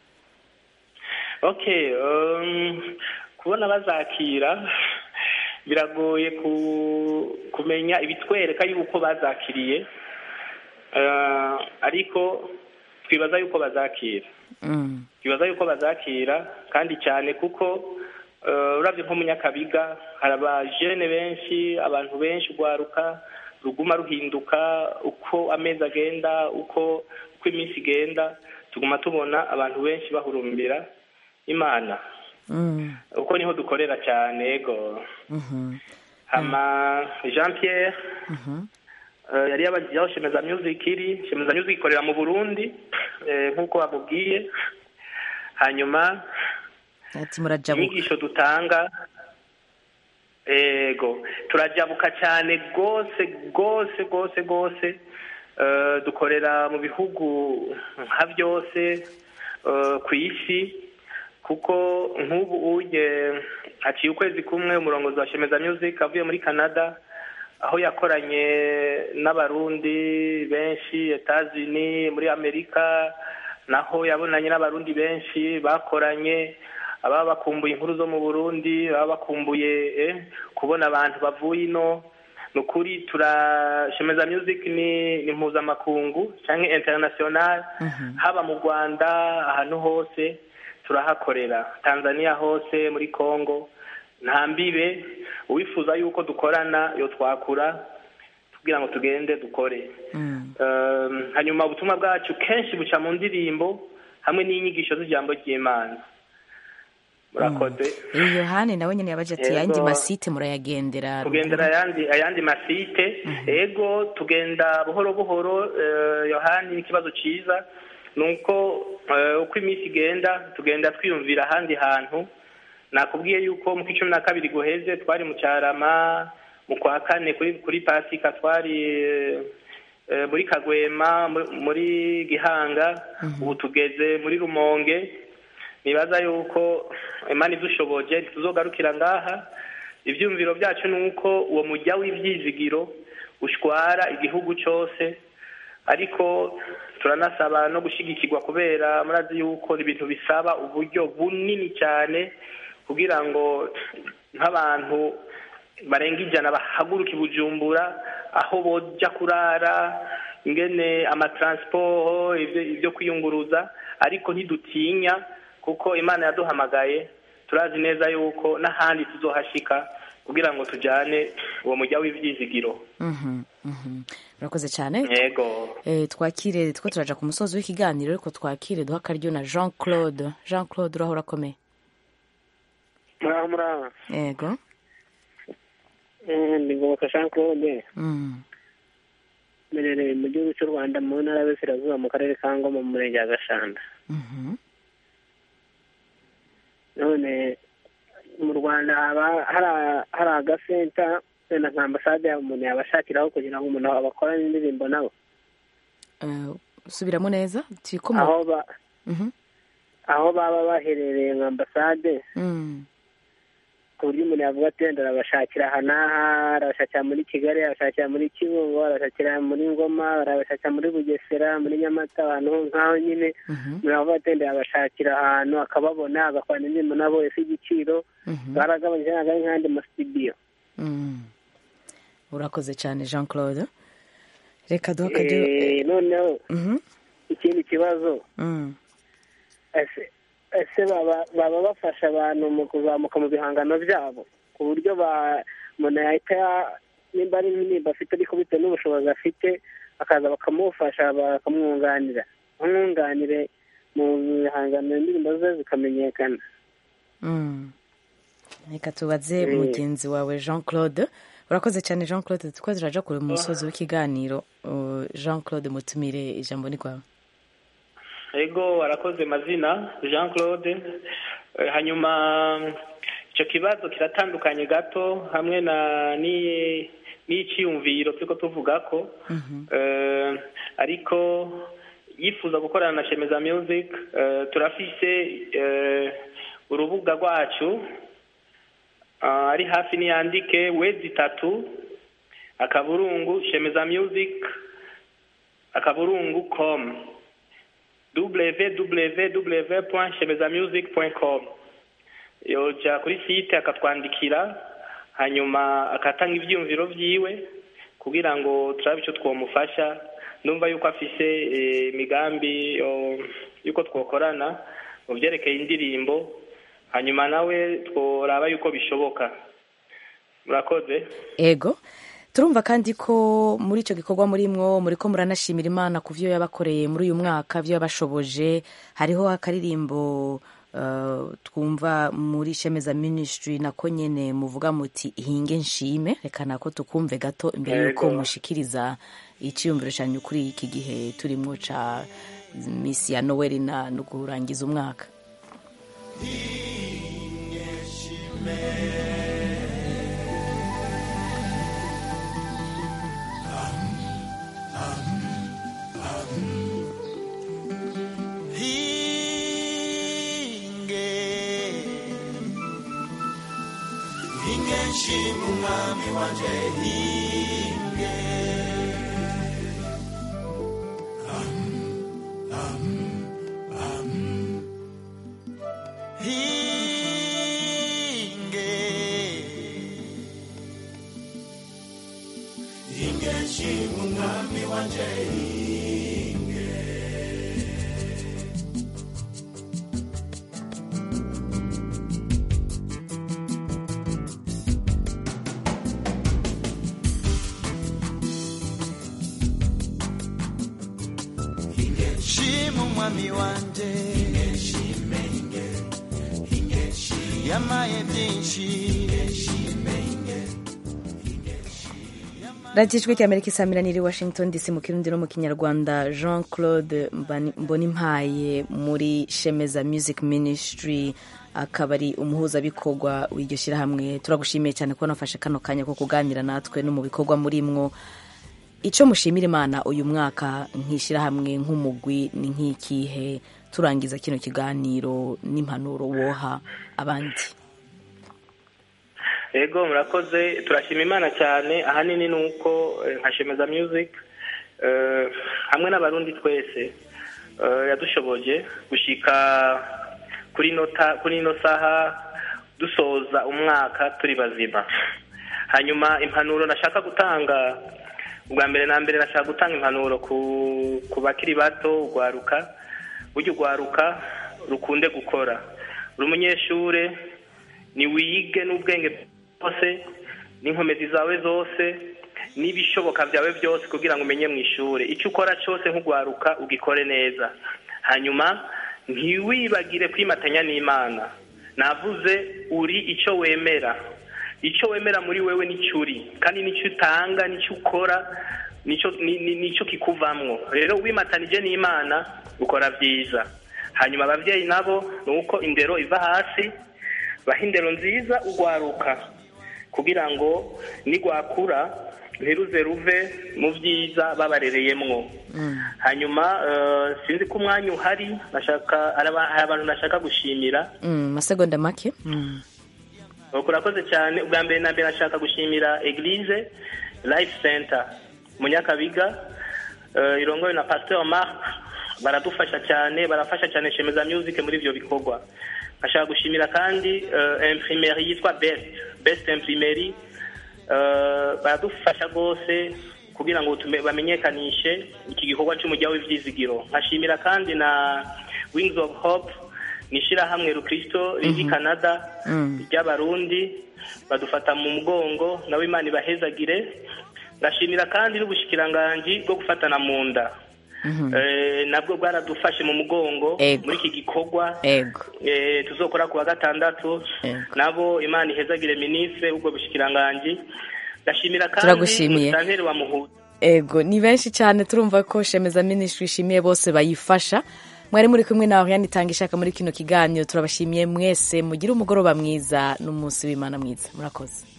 okay um, kubona bazakira biragoye ku, kumenya ibitwereka yuko bazakiriye uh, ariko twibaza yuko bazakira Mm. twibaza yuko bazakira kandi cyane kuko uh, uravye nko mu nyakabiga hari abajene benshi abantu benshi urwaruka ruguma ruhinduka uko amezi agenda uko uko iminsi igenda tuguma tubona abantu benshi bahurumbira imana Mm. uko niho dukorera cyane ego Mhm. hama jean pierre Mhm. eh, yari yabagiye aho shemeza music iri shemeza music ikorera mu burundi eh, nk'uko bamubwiye hanyuma ati murajabuka inyigisho dutanga ego turajabuka cyane rwose rwose rwose rwose Eh, dukorera mu bihugu nka byose eh, ku isi kuko nk'ubu uje haciye ukwezi kumwe umurongozi wa shemeza music avuye muri canada aho yakoranye n'abarundi benshi etazini muri amerika naho yabonanye n'abarundi benshi bakoranye ababa bakumbuye inkuru zo mu burundi baba bakumbuye eh, kubona abantu bavuye ino ni ukuri turashemeza music ni ni mpuzamakungu cyangwa international haba mu rwanda ahantu hose turahakorera tanzania hose muri congo nta mbibe uwifuza yuko dukorana yo twakura kugira ngo tugende dukore Um, hanyuma ubutumwa bwacu kenshi buca mu ndirimbo hamwe n'inyigisho z'ijambo ry'imana murakoze uyu yohani nawe nyine yabaje ati Yego. yandi masite murayagendera tugendera ayandi ayandi masite ego tugenda buhoro buhoro eh, yohani n'ikibazo ciza nuko eh, uko iminsi igenda tugenda twiyumvira ahandi hantu nakubwiye yuko mu kw'icumi na kabiri guheze twari mu cyarama mu kwa kane kuri kuri pasika twari eh, muri kagwema muri- muri gihanga ubu tugeze muri rumonge nibaza yuko imana idushoboje tuzogarukira ngaha ibyumviro byacu ni uko uwo mujya w'ibyizigiro ushwara igihugu cyose ariko turanasaba no gushyigikirwa kubera murazi yuko ni ibintu bisaba uburyo bunini cyane kugira ngo nk'abantu barenga ijana bahaguruka i bujumbura aho bojya kurara ingene amatransport ibyo ibyo kwiyunguruza ariko ntidutinya kuko imana yaduhamagaye turazi neza yuko n'ahandi tuzohashika kugira ngo tujyane uwo mujya w'ibyizigiro Mhm, mhm. murakoze cyane yego Eh, twakire two turaja ku musozi w'ikiganiro ariko twakire duha akaryo na jean claude jean claude urahora akomeye muraho muraho yego Eh, ndi ngoboka jean claude Mm. mberereye mu gihugu cy'u rwanda mu ntara y'Iburasirazuba mu karere ka ngoma mu murenge wa gashanda Mhm. none mu rwanda haba hari- hari agasenta wenda nka ambasade yaba umuntu yabashakiraho kugira ngo umuntu abakorane indirimbo nabo Eh, subiramo neza tikomo aho ba Mhm. aho baba baherereye nka ambasade Mm. ku buryo umuntu yavuga ati wenda arabashakira aha n'aha arabashakira muri kigali arabashakira muri kibungo arabashakira muri ngoma arabashakira muri bugesera muri nyamata ahantu nk'aho nyine umuntu yavuga ati wenda yabashakira ahantu akababona agakorana indirimbo nabo ese igiciro baragabanyije ntabwo ari nk'andi masitidiyo Mm. urakoze cyane jean claude reka duha akaryo Eh, noneho Mhm. ikindi kibazo Mm. ese ese baba baba bafasha abantu mu kuzamuka mu bihangano byabo ku buryo ba umuntu yahita ya- nimba ari indirimbo afite ariko bitewe n'ubushobozi afite bakaza bakamufasha bakamwunganira bamwunganire mu bihangano indirimbo ze zikamenyekana Mm. reka tubaze Eh. mugenzi wawe jean claude urakoze cyane jean claude tuko turaja kure mu musozi w'ikiganiro Uh, jean claude mutumire ijambo ni kwawe ego arakoze mazina jean claude Eh, hanyuma icyo kibazo kiratandukanye gato hamwe na ni- n'iciyumviro turiko tuvuga ko Eh, ariko yifuza gukorana na shemeza music eh, turafise eh, urubuga rwacu ah, ari hafi niyandike wezi itatu akaburungu shemeza music akaburungu com www.shemezamusic.com yoja kuri site akatwandikira hanyuma akatanga ivyiyumviro vyiwe kugira ngo turabe ico twomufasha ndumva yuko afise eh, imigambi oh, yuko twokorana mu vyerekeye indirimbo hanyuma nawe tworaba yuko bishoboka murakoze ego turumva kandi ko muri icyo gikorwa murimwo muri ko muranashimira imana ku byo yabakoreye muri uyu mwaka byo yabashoboje hariho akaririmbo eh, twumva muri shemeza ministry nako nyene muvuga muti hinge nshime reka nako tukumve gato imbere yuko Ego. mushikiriza iciyumviro cyanyu kuri iki gihe turimwo ca misi ya noweli na no kurangiza umwaka hinge hinge nshima umwami wanje hinge Am, am, am. hinge hinge nshima umwami wanje hinge shima umwami wanje yamaye byinshi radiyo ijwi ry'amerika isamira niri washington dc mu kirundi no mu kinyarwanda jean claude Mbani- mbonimpaye muri shemeza music ministry akaba ari umuhuzabikorwa w'iryo shyirahamwe turagushimiye cyane ko nafashe kano kanya ko kuganira natwe no mu bikorwa murimwo icyo mushimira imana uyu mwaka nk'ishyirahamwe nk'umugwi ni nk'ikihe turangiza kino kiganiro n'impanuro woha abandi ego murakoze turashima imana cyane ahanini ni uko eh, nka shemeza music eh, hamwe n'abarundi twese eh, yadushoboje gushika kuri nota kuri ino saha dusoza umwaka turi bazima hanyuma impanuro nashaka gutanga ubwa mbere na mbere nashaka gutanga impanuro ku ku bakiri bato urwaruka burya urwaruka rukunde gukora uri umunyeshure ni wige n'ubwenge bwose n'inkomezi zawe zose n'ibishoboka byawe byose kugira ngo umenye mu ishuri icyo ukora cyose nk'urwaruka ugikore neza hanyuma ntiwibagire kwimatanya n'imana navuze uri icyo wemera icyo wemera muri wewe nicyo uri kandi nicyo utanga nicyo ukora nicyo ni- ni- nicyo kikuvamwo rero wimatanije n'imana ukora byiza hanyuma ababyeyi nabo ni uko indero iva hasi baha indero nziza urwaruka kugira ngo nigwakura ntiruze ruve mu byiza babarereyemwo hanyuma eh, sinzi ko umwanya uhari nashaka hari aba- hari abantu nashaka gushimira Mm, masegonda make Mm. Nuko urakoze cyane ubwa mbere na mbere nashaka gushimira eglise life center munyakabiga uh, irongowe na pasteur mark baradufasha cyane barafasha cyane shemeza music muri ibyo bikorwa nkashaka gushimira kandi uh, imprimerie yitwa best best imprimerie uh, baradufasha rwose kugira ngo tume- bamenyekanishe iki gikorwa cy'umujya w'ibyizigiro nkashimira kandi na wings of hope ni ishyirahamwe rukristo riri canada Mm. ry'abarundi badufata mu mugongo nawe imana ibahezagire ndashimira kandi n'ubushikiranganji bwo gufatana mu nda Mhm. Eh, nabwo bwaradufashe mu mugongo Ego. muri iki gikorwa ego eh, tuzokora ku wa gatandatu Ego. nabo imana ihezagire minisitiri ubwo bushikiranganji ndashimira kandi Turagushimiye. musitanteri wa muhuza ego ni benshi cyane turumva ko shemeza ministry ishimiye bose bayifasha mwari muri kumwe na Oriane itanga ishaka muri kino kiganiro turabashimiye mwese mugire umugoroba mwiza n'umunsi w'imana mwiza murakoze